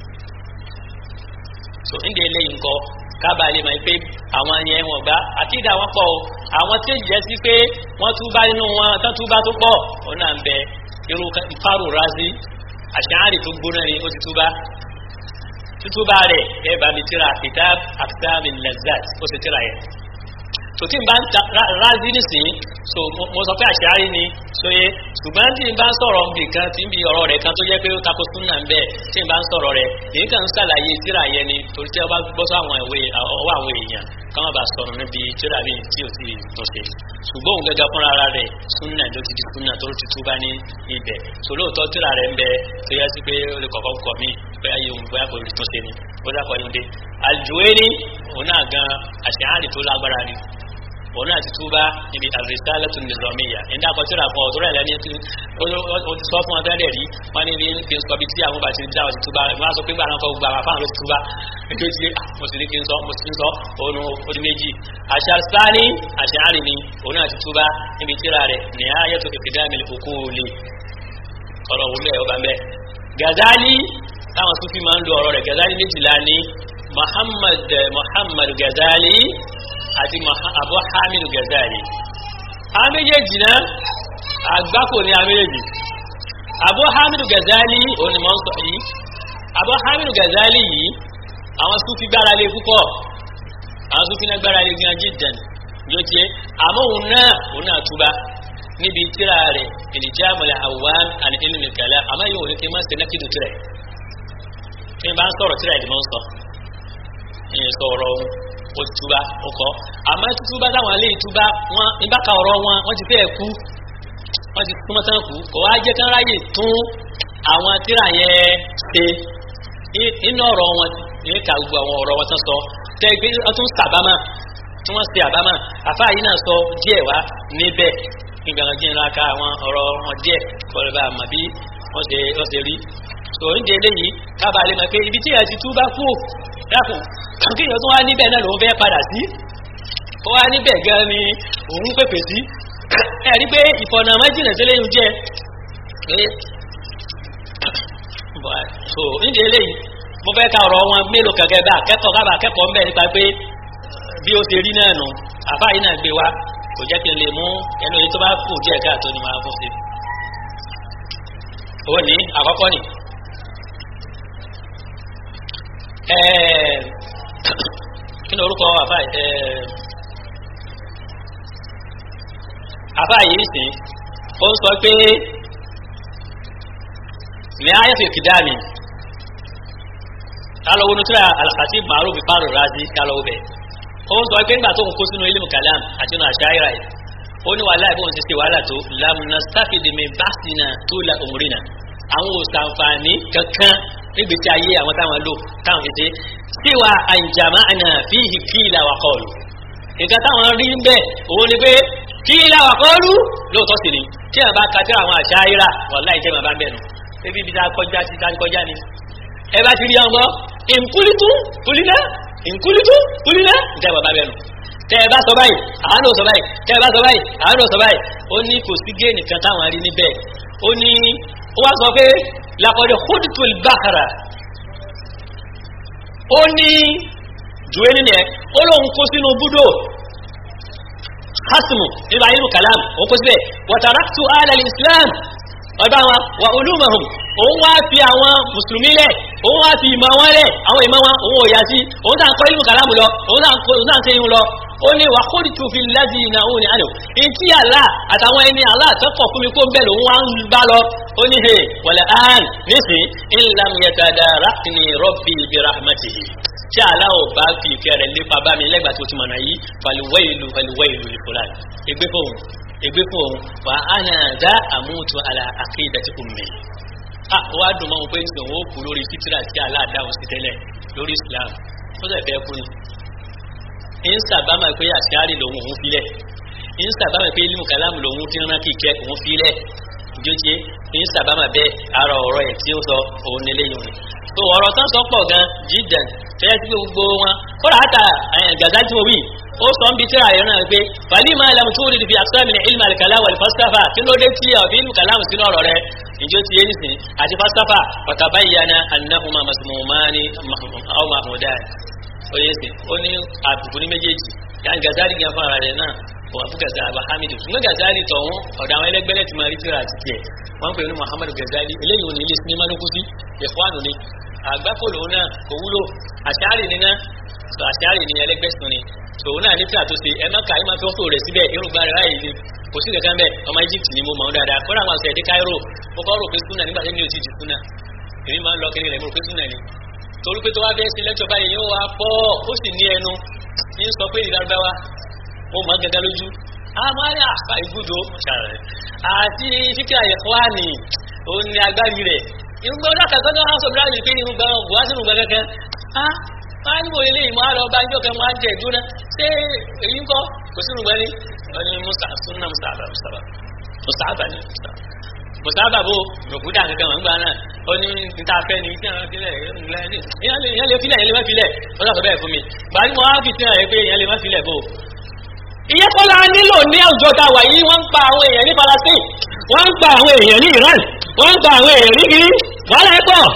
so ń de eléyìí ńkọ́ kábàá lè máa pé àwọn yẹn wọ́n gbá àkídà wọn pọ̀ o àwọn tí ó jẹ́ sí pé wọ́n túbá nínú wọn tán túbá tó pọ̀ òun náà ń bẹ irú fárò razi àṣàárì tó gbóná ni ó ti túbá tutuba rẹ̀ ẹ bá mi tíra kitab akitami lazat ó sì tíra yẹn so tí n bá ń ta razi nísìnyí so mo sọ pé àṣàárí ni so yẹ ṣùgbọ́n tí n bá ń sọ̀rọ̀ nbì kan tí n bí ọ̀rọ̀ rẹ̀ kan tó yẹ pé ó tako súnà ń bẹ̀ tí n bá ń sọ̀rọ̀ rẹ̀ èyí kan ń ṣàlàyé tíra yẹn ni torí tí a bá gbọ́ sọ àwọn ìwé ọwọ́ àwọn èèyàn káwọn bá sọ̀rọ̀ níbi tíra bíi tí ò sì tún ṣe ṣùgbọ́n òun gẹ́gẹ́ fúnra ara rẹ̀ súnà ló ti di súnà tó ti túbá ní ibẹ̀ so lóòótọ́ tíra rẹ̀ ń bẹ tó yẹ sí pé ó lè kọ̀kọ́ kọ̀ mí bóyá yóò bóyá kò tún ṣe ni ó dàpọ̀ ní dé Al-Juwayni òun náà gan àṣeyàrì tó lágbára ni òun náà ti túbá níbi ar-risalatu an-nizamiyya ẹ̀dá àkọsílẹ̀ àfọ̀ ọ̀tọ́rọ̀ ẹ̀lẹ́ni sọ fún ọdún ẹ̀dẹ̀ rí wọ́n ní ní kí n sọ bí tí àwọn bá ti dá ọtí túbá wọ́n á sọ pé gbà náà kọ́ gbà wà fáwọn ló ti túbá nítorí tí mo sì ní kí n sọ mo sì ń sọ òun odi méjì Ash-Shastani àṣeyàrì ni òun náà ti túbá níbi tíra rẹ̀ Nihayatu Iqdamil Uquli ọ̀rọ̀ wúlẹ̀ ọba mẹ́ Ghazali táwọn Sufi máa ń lo ọ̀rọ̀ rẹ̀ Ghazali méjìlá ní Muhammad Muhammad Ghazali àti Abu Hamid Ghazali àwọn méjèèjì náà àgbákò ní àwọn méjèèjì Abu Hamid Ghazali òun ni mọ̀ ń sọ yìí Abu Hamid Ghazali yìí àwọn Sufi gbára lé púpọ̀ àwọn Sufi náà gbára lé gan jiddan yóò tiẹ̀ àmọ́ òun náà òun náà túbá níbi tíra rẹ̀ Iljamul Awwam an ilmi kalam àmọ́ yóò ní kí n má ṣe nákìdù tirẹ̀ tí n bá ń sọ̀rọ̀ tíra ìdìmọ̀ ń sọ ìyẹn sọ̀rọ̀ ohun ó túbá ó kọ́ àmọ́ túbá táwọn alẹ́ ìtúbá wọn nígbàkà ọ̀rọ̀ wọn wọ́n ti fẹ́ẹ̀ kú wọ́n ti túmọ̀ tán kú kò wá jẹ́ kán ráyè tún àwọn tíra yẹn ṣe inú ọ̀rọ̀ wọn ní ká gbogbo àwọn ọ̀rọ̀ wọn tán sọ tẹ́ gbé wọ́n tún sàbámà tí wọ́n ṣe àbámà àfáà yìí náà sọ díẹ̀ wá níbẹ̀ nígbà wọn jí ńlá ká àwọn ọ̀rọ̀ wọn díẹ̀ kọ́lẹ̀ bá àmọ́ bí wọ́n ṣe wọ́n ṣe rí so oúnjẹ eléyìí kábàlẹ̀ mọ̀ pé ibi tí ẹ̀ ti túbá kú dákùn kíyàn tó wá níbẹ̀ náà lòun fẹ́ padà sí ó wá níbẹ̀ gan ni òun pèpè sí ẹ̀rí pé ìfọ̀nà méjìlá sílẹ̀ yìí jẹ́ so nídìí eléyìí mo fẹ́ ka ọ̀rọ̀ wọn mélòó kẹ̀kẹ́ bá akẹ́kọ̀ọ́ kábà akẹ́kọ̀ọ́ mbẹ́ nípa pé bí ó ṣe rí náà nù àfa yìí náà gbé wa kò jẹ́ kí n lè mú ẹnu èyí tó bá kù díẹ̀ káàtó ni máa fún sí ó ní àkọ́kọ́ ni kí ni orúkọ àbá àbá yìí sìn ó ń sọ pé ní ayẹ́fẹ̀ kìdáàmì kálọ̀ wọnú tíra alhassi maru bí fáàrù razi kálọ̀ wọbẹ̀ ó ń sọ pé nígbà tó ń kó sínú ilé kalam àti inú àṣàyíra yìí ó ní wàhálà ìbọn ti ṣe wàhálà tó lamuna sáfìdìmí básínà tó la òmùrìnà àwọn òsànfààní kankan níbi tí ayé àwọn táwọn lò táwọn fi ṣe síwá àǹjàmá àná fíhì kíìlà wà kọlù nǹkan táwọn rí ń bẹ òun ni pé kíìlà wà kọlù lóòótọ́ sí ni tí àwọn bá ka tí àwọn àṣàyíra wàhálà ìjẹ́ màá bá ń bẹ̀ nù ebi ibi tá a kọjá sí tá a kọjá ni ẹ bá ti rí ọmọ ìnkúlítú kúlínà ìnkúlítú kúlínà ìjà bàbá bẹ́ẹ̀ nù tẹ ẹ bá sọ báyìí àwọn náà sọ báyìí tẹ ẹ bá sọ báyìí àwọn náà sọ báyìí ó ní kò sí géènì kan táwọn rí níbẹ̀ ó ní ó wá sọ pé làkọ̀dẹ̀ hódìtòl bákàrà ó ní jùwé nínú ẹ ó lóun kó sínú búdò hasimu nínú ayélu kalam ó kó síbẹ̀ wàtàràtù alal islam ọ̀dọ́ àwọn wà olúmọ̀hùn òun wá fi àwọn mùsùlùmí lẹ̀ òun wá fi ìmọ̀ wọn lẹ̀ àwọn ìmọ̀ wọn òun ò yá sí òun tàn kọ́ ìlú kàlámù lọ òun tàn ṣe ìhun lọ ó ní wà kó dìtú fi lẹ́sí ìnà òun ní àná ìtí àlá àtàwọn ẹni àlá àtọ́kọ̀ fún mi kó ń bẹ̀ lòun wá ń bá lọ ó ní he wàlẹ̀ án nísìn ìlàm yẹtàdà rákìní rọ́bì ibi rahmatihi tí àlá ò bá fi ìfẹ́ rẹ̀ lépa bá mi lẹ́gbàá tó ti mọ̀nà yìí fàlùwẹ́ ìlú fàlùwẹ́ ìlú ìfúlàn ègbé fóun ègbé fún òun wà á nà dá àmútu àlà àkéèdàtì ummi a wá dùn mọ́ wọn pé nígbà wọn ó kú lórí fitira sí aláàdáhùn sí tẹ́lẹ̀ lórí islam ó sì fẹ́ kú ni ń sàbámà pé àṣíárì lòun òun filẹ̀ ń sàbámà pé ilmu kàlámù lòun fi rán kíkẹ́ òun filẹ̀ ìjọ́jẹ́ ń sàbámà bẹ́ẹ̀ ara ọ̀rọ̀ ẹ̀ tí ó sọ òun nílé yòó ni tó ọ̀rọ̀ tán sọ pọ̀ gan jíjàn fẹ́ẹ́ sí gbogbo wọn kódà àtà gàdá tí mo wí ó sọ ń bi tíra yẹn náà pé fàlí máa lam tó rí fi àṣà min ilmi al-kalam wal falsafa kí ló dé tí ọ̀fi ilmu kalam sínú ọ̀rọ̀ rẹ ìjọ ti yé nísìn àti falsafa fatabayyana annahuma masmumani aw mahmudan ó yẹ sìn ó ní àbùkù ní méjèèjì yàn gazali gan fún ara rẹ náà wà fún gazali abu hamidu fún gazali tọ̀hún ọ̀dọ̀ àwọn ẹlẹgbẹ́lẹ́ ti máa rí tíra àti tiẹ̀ wọ́n pè ní muhammadu gazali eléyìí ò ní ilé sinimá ló kú sí ìfọ́nù ni àgbákò lòun náà kò wúlò àṣàrì ni náà sọ àṣàrì ni ẹlẹgbẹ́sùn ni tòun náà ní tí àtúnṣe ẹ má kà ẹ má fi ọ́tò rẹ̀ síbẹ̀ irúgbà rẹ̀ ráyè ni kò sí kankan bẹ́ẹ̀ ọmọ Egypt ni mo mọ̀ ọ́n dáadáa kọ́ra àwọn àṣẹ ẹ̀dí Cairo mo kọ́ rò pé súnà nígbà tí mi ò ti di súnà èmi máa ń lọ kiri rẹ̀ mo rò pé súnà ni torí pé tó wá bẹ́ẹ̀ sí lẹ́tọ̀ báyìí yóò wá pọ̀ ó sì ní ẹnu ní sọ pé ìdárúdáwá mo mọ̀ gẹ́gẹ́ lójú àmọ́ ní àpá ìgbúdò àti fíkà ìkwáni òun ni agbárí rẹ̀ irúgbà ọdún àkàtọ́ náà sọ bíláàjì pé irúgbà wá sínú gbẹ̀gẹ́gẹ́ máa ń wòye léyìn máa lọ bá ń jọ́kẹ́ máa ń jẹ ìdúná ṣé èyí ń kọ́ kò sínú gbẹ́ni wọ́n ní musa sunna musaba musaba musaba ni musaba bó rògbòdà kankan wọn gbà náà ó ní níta fẹ́ ni tí wọ́n filẹ̀ ìyẹn lè filẹ̀ ìyẹn lè má filẹ̀ wọ́n sọ bẹ́ẹ̀ fún mi gbàdí mo wá fi tí wọ́n yẹ pé ìyẹn lè má filẹ̀ bó. ìyẹn kọ́ la nílò ní àwùjọ tá a wà yìí wọ́n ń pa àwọn èèyàn ní Palestine wọ́n ń pa àwọn èèyàn ní Iran wọ́n ń pa àwọn èèyàn ní kiri wàhálà ẹ̀ pọ̀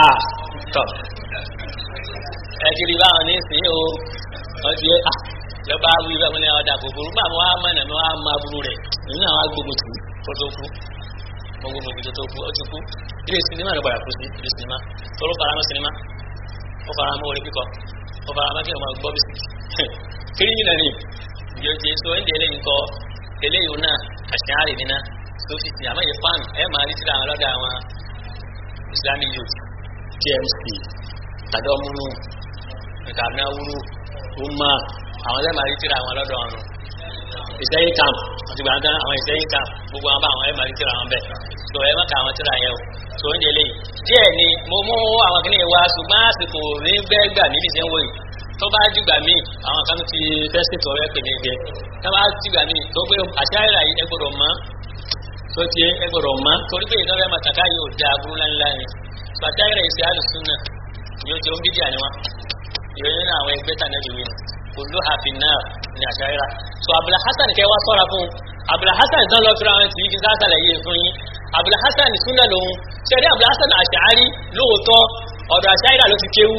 ẹtìrì báwọn ní sìn o ọtí ẹ lọba awu ibẹ wọn ni ọdà gbogbo nígbà wọn á mọ ẹnà wọn á mọ aburú rẹ nínú àwọn agbègbè tù kó tó kú gbogbo gbogbo tó tó kú ó ti kú ilé sinimá ló padà kú sí ilé sinimá tóró faramọ́ sinimá ó faramọ́ orí kíkọ ó faramọ́ kí ọmọ gbọ́ bísí kiri yìí nàní ìjọ ti so ẹ̀ ń délé nǹkọ eléyìí náà àṣeyárì nínà sófìsì àmọ́ yìí fan ẹ̀ máa rí síra àwọn ọlọ́dà àwọn Islamic youth TMC tàdọ́múnú ìtàbí awúrú ọmọ àwọn ẹlẹ́mà rí tíra àwọn lọ́dọ̀ ọ̀run ìsẹ́yìn camp àti gbàngán àwọn ìsẹ́yìn camp gbogbo àwọn bá àwọn ẹlẹ́mà rí tíra àwọn bẹ́ẹ̀ tó ẹ mọ́ka àwọn tíra yẹn o tó ń délé díẹ̀ ni mo mú àwọn kìnìún wa ṣùgbọ́n àsìkò ní bẹ́ẹ̀ gbà níbi tí ń wòye tó bá dìgbà míì àwọn kan ti fẹ́sì tó rẹ́ pè ní ẹgbẹ́ tó bá dìgbà míì tó gbé àṣàyẹ̀rà yìí ẹgbọ̀dọ̀ mọ́ tó ti ẹgbọ̀dọ̀ mọ́ torí pé ìdánwẹ́ màtàkà yóò da aburú ńláńlá ni àṣàyẹ̀rà ìṣe àlùsùn náà yóò jẹun bídíà ni wọn ìròyìn náà àwọn ẹgbẹ́ tàn lẹ́bi wíwọ̀n olú àfin náà ní àṣàyíra so abdul hasan kẹ wá sọ́ra fún abdul hasan dán lọ fúnra wọn tìbí kí n sáà sàlàyé fún yín abdul hasan súnà lòun ṣẹlẹ̀ abdul hasan àṣàárí lóòótọ́ ọ̀dọ̀ àṣàyíra ló ti kéwú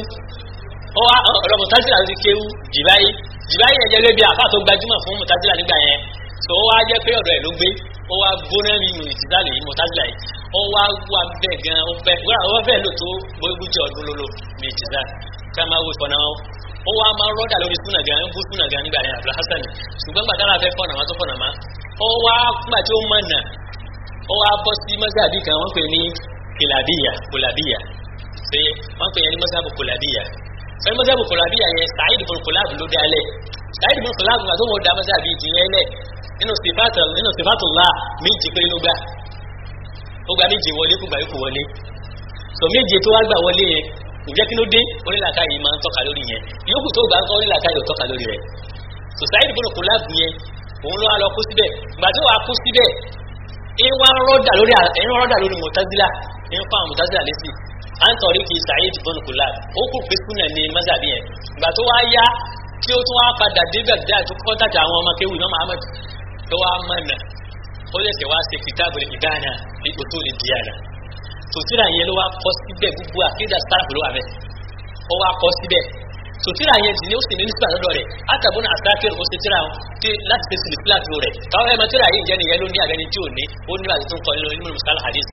ọ̀dọ̀ mùtásílà ló ti kéwú jìbáyé jìbáyé yẹn jẹ́ lóbi àfà tó gbajúmọ̀ fún mùtásílà nígbà yẹn tó wá jẹ́ pé ọ̀dọ̀ ẹ̀ ló gbé ó wá gbóná ní ìtìsálẹ̀ yìí mọ̀tásílà yìí ó wá wà bẹ́ẹ̀ gan ó fẹ́ wọ́n fẹ́ lò tó gbójújẹ ọdún lólo ní ìtìsá ká máa wo ìfọ̀nà wọn ó wá máa rọ́dà lórí súnà gan ń bú súnà gan nígbà yẹn Abdul Hasan ṣùgbọ́n gbàdá la fẹ́ fọ̀nà wọn tó fọ̀nà má ó wá gbà tí ó mọ̀ nà ó wá bọ́ sí mọ́sáàbí kan wọ́n pè ní kìlàbíyà kòlàbíyà pé wọ́n pè yẹn ní mọ́sáàbù kòlàbíyà sọ mọ́sáàbù kòlàbíyà yẹn Sa'id ibn Kulab ló dá lẹ̀ Sa'id ibn Kulab tó wọ́n dá mọ́sáàbí ìjìyẹn lẹ̀ nínú sifatu nínú sifatullah méjì pé ló gbà ó gba méjì wọlé kó gbà yókù wọlé sọ méjì tó wá gbà wọlé yẹn kò jẹ́ kí ló dé onílàkà yìí máa ń tọ́ka lórí yẹn yókù tó gbà ń kọ́ onílàkà yìí ò tọ́ka lórí rẹ̀ sọ Sa'id ibn Kulab yẹn òun ló wá lọ kó síbẹ̀ gbà tó wà kó síbẹ̀ ń wá rọ́dà lórí ń rọ́dà lórí Mu'tazila ń fa àwọn Mu'tazila lẹ́sìn à ń tọ̀rí kí Sa'id ibn Kulab ó kò pé súnà ní mazhabi yẹn gbà tó wá yá kí ó tún wá padà dé Baghdad tó kọ́ńtàjà àwọn ọmọ kéwì náà Muhammad tó wá mọ̀nà ó lè ṣe wá ṣe kitabul ibana ní usul diyana tòtírà yẹn ló wá kọ́ síbẹ̀ gbogbo àkídà staff ló wà bẹ́ẹ̀ ó wá kọ́ síbẹ̀ tòtírà yẹn sì ni ó sì ní nípa lọ́dọ̀ rẹ̀ àtàbọ̀n àtàkìrì ó ṣe tíra tí láti ṣe sílẹ̀ sílẹ̀ rẹ̀ káwọn ẹ̀mọ tíra yìí jẹ́ nìyẹn ló ní àbẹ́ni tí ò ní ó ní àti tó ń kọ́ nínú musala hadith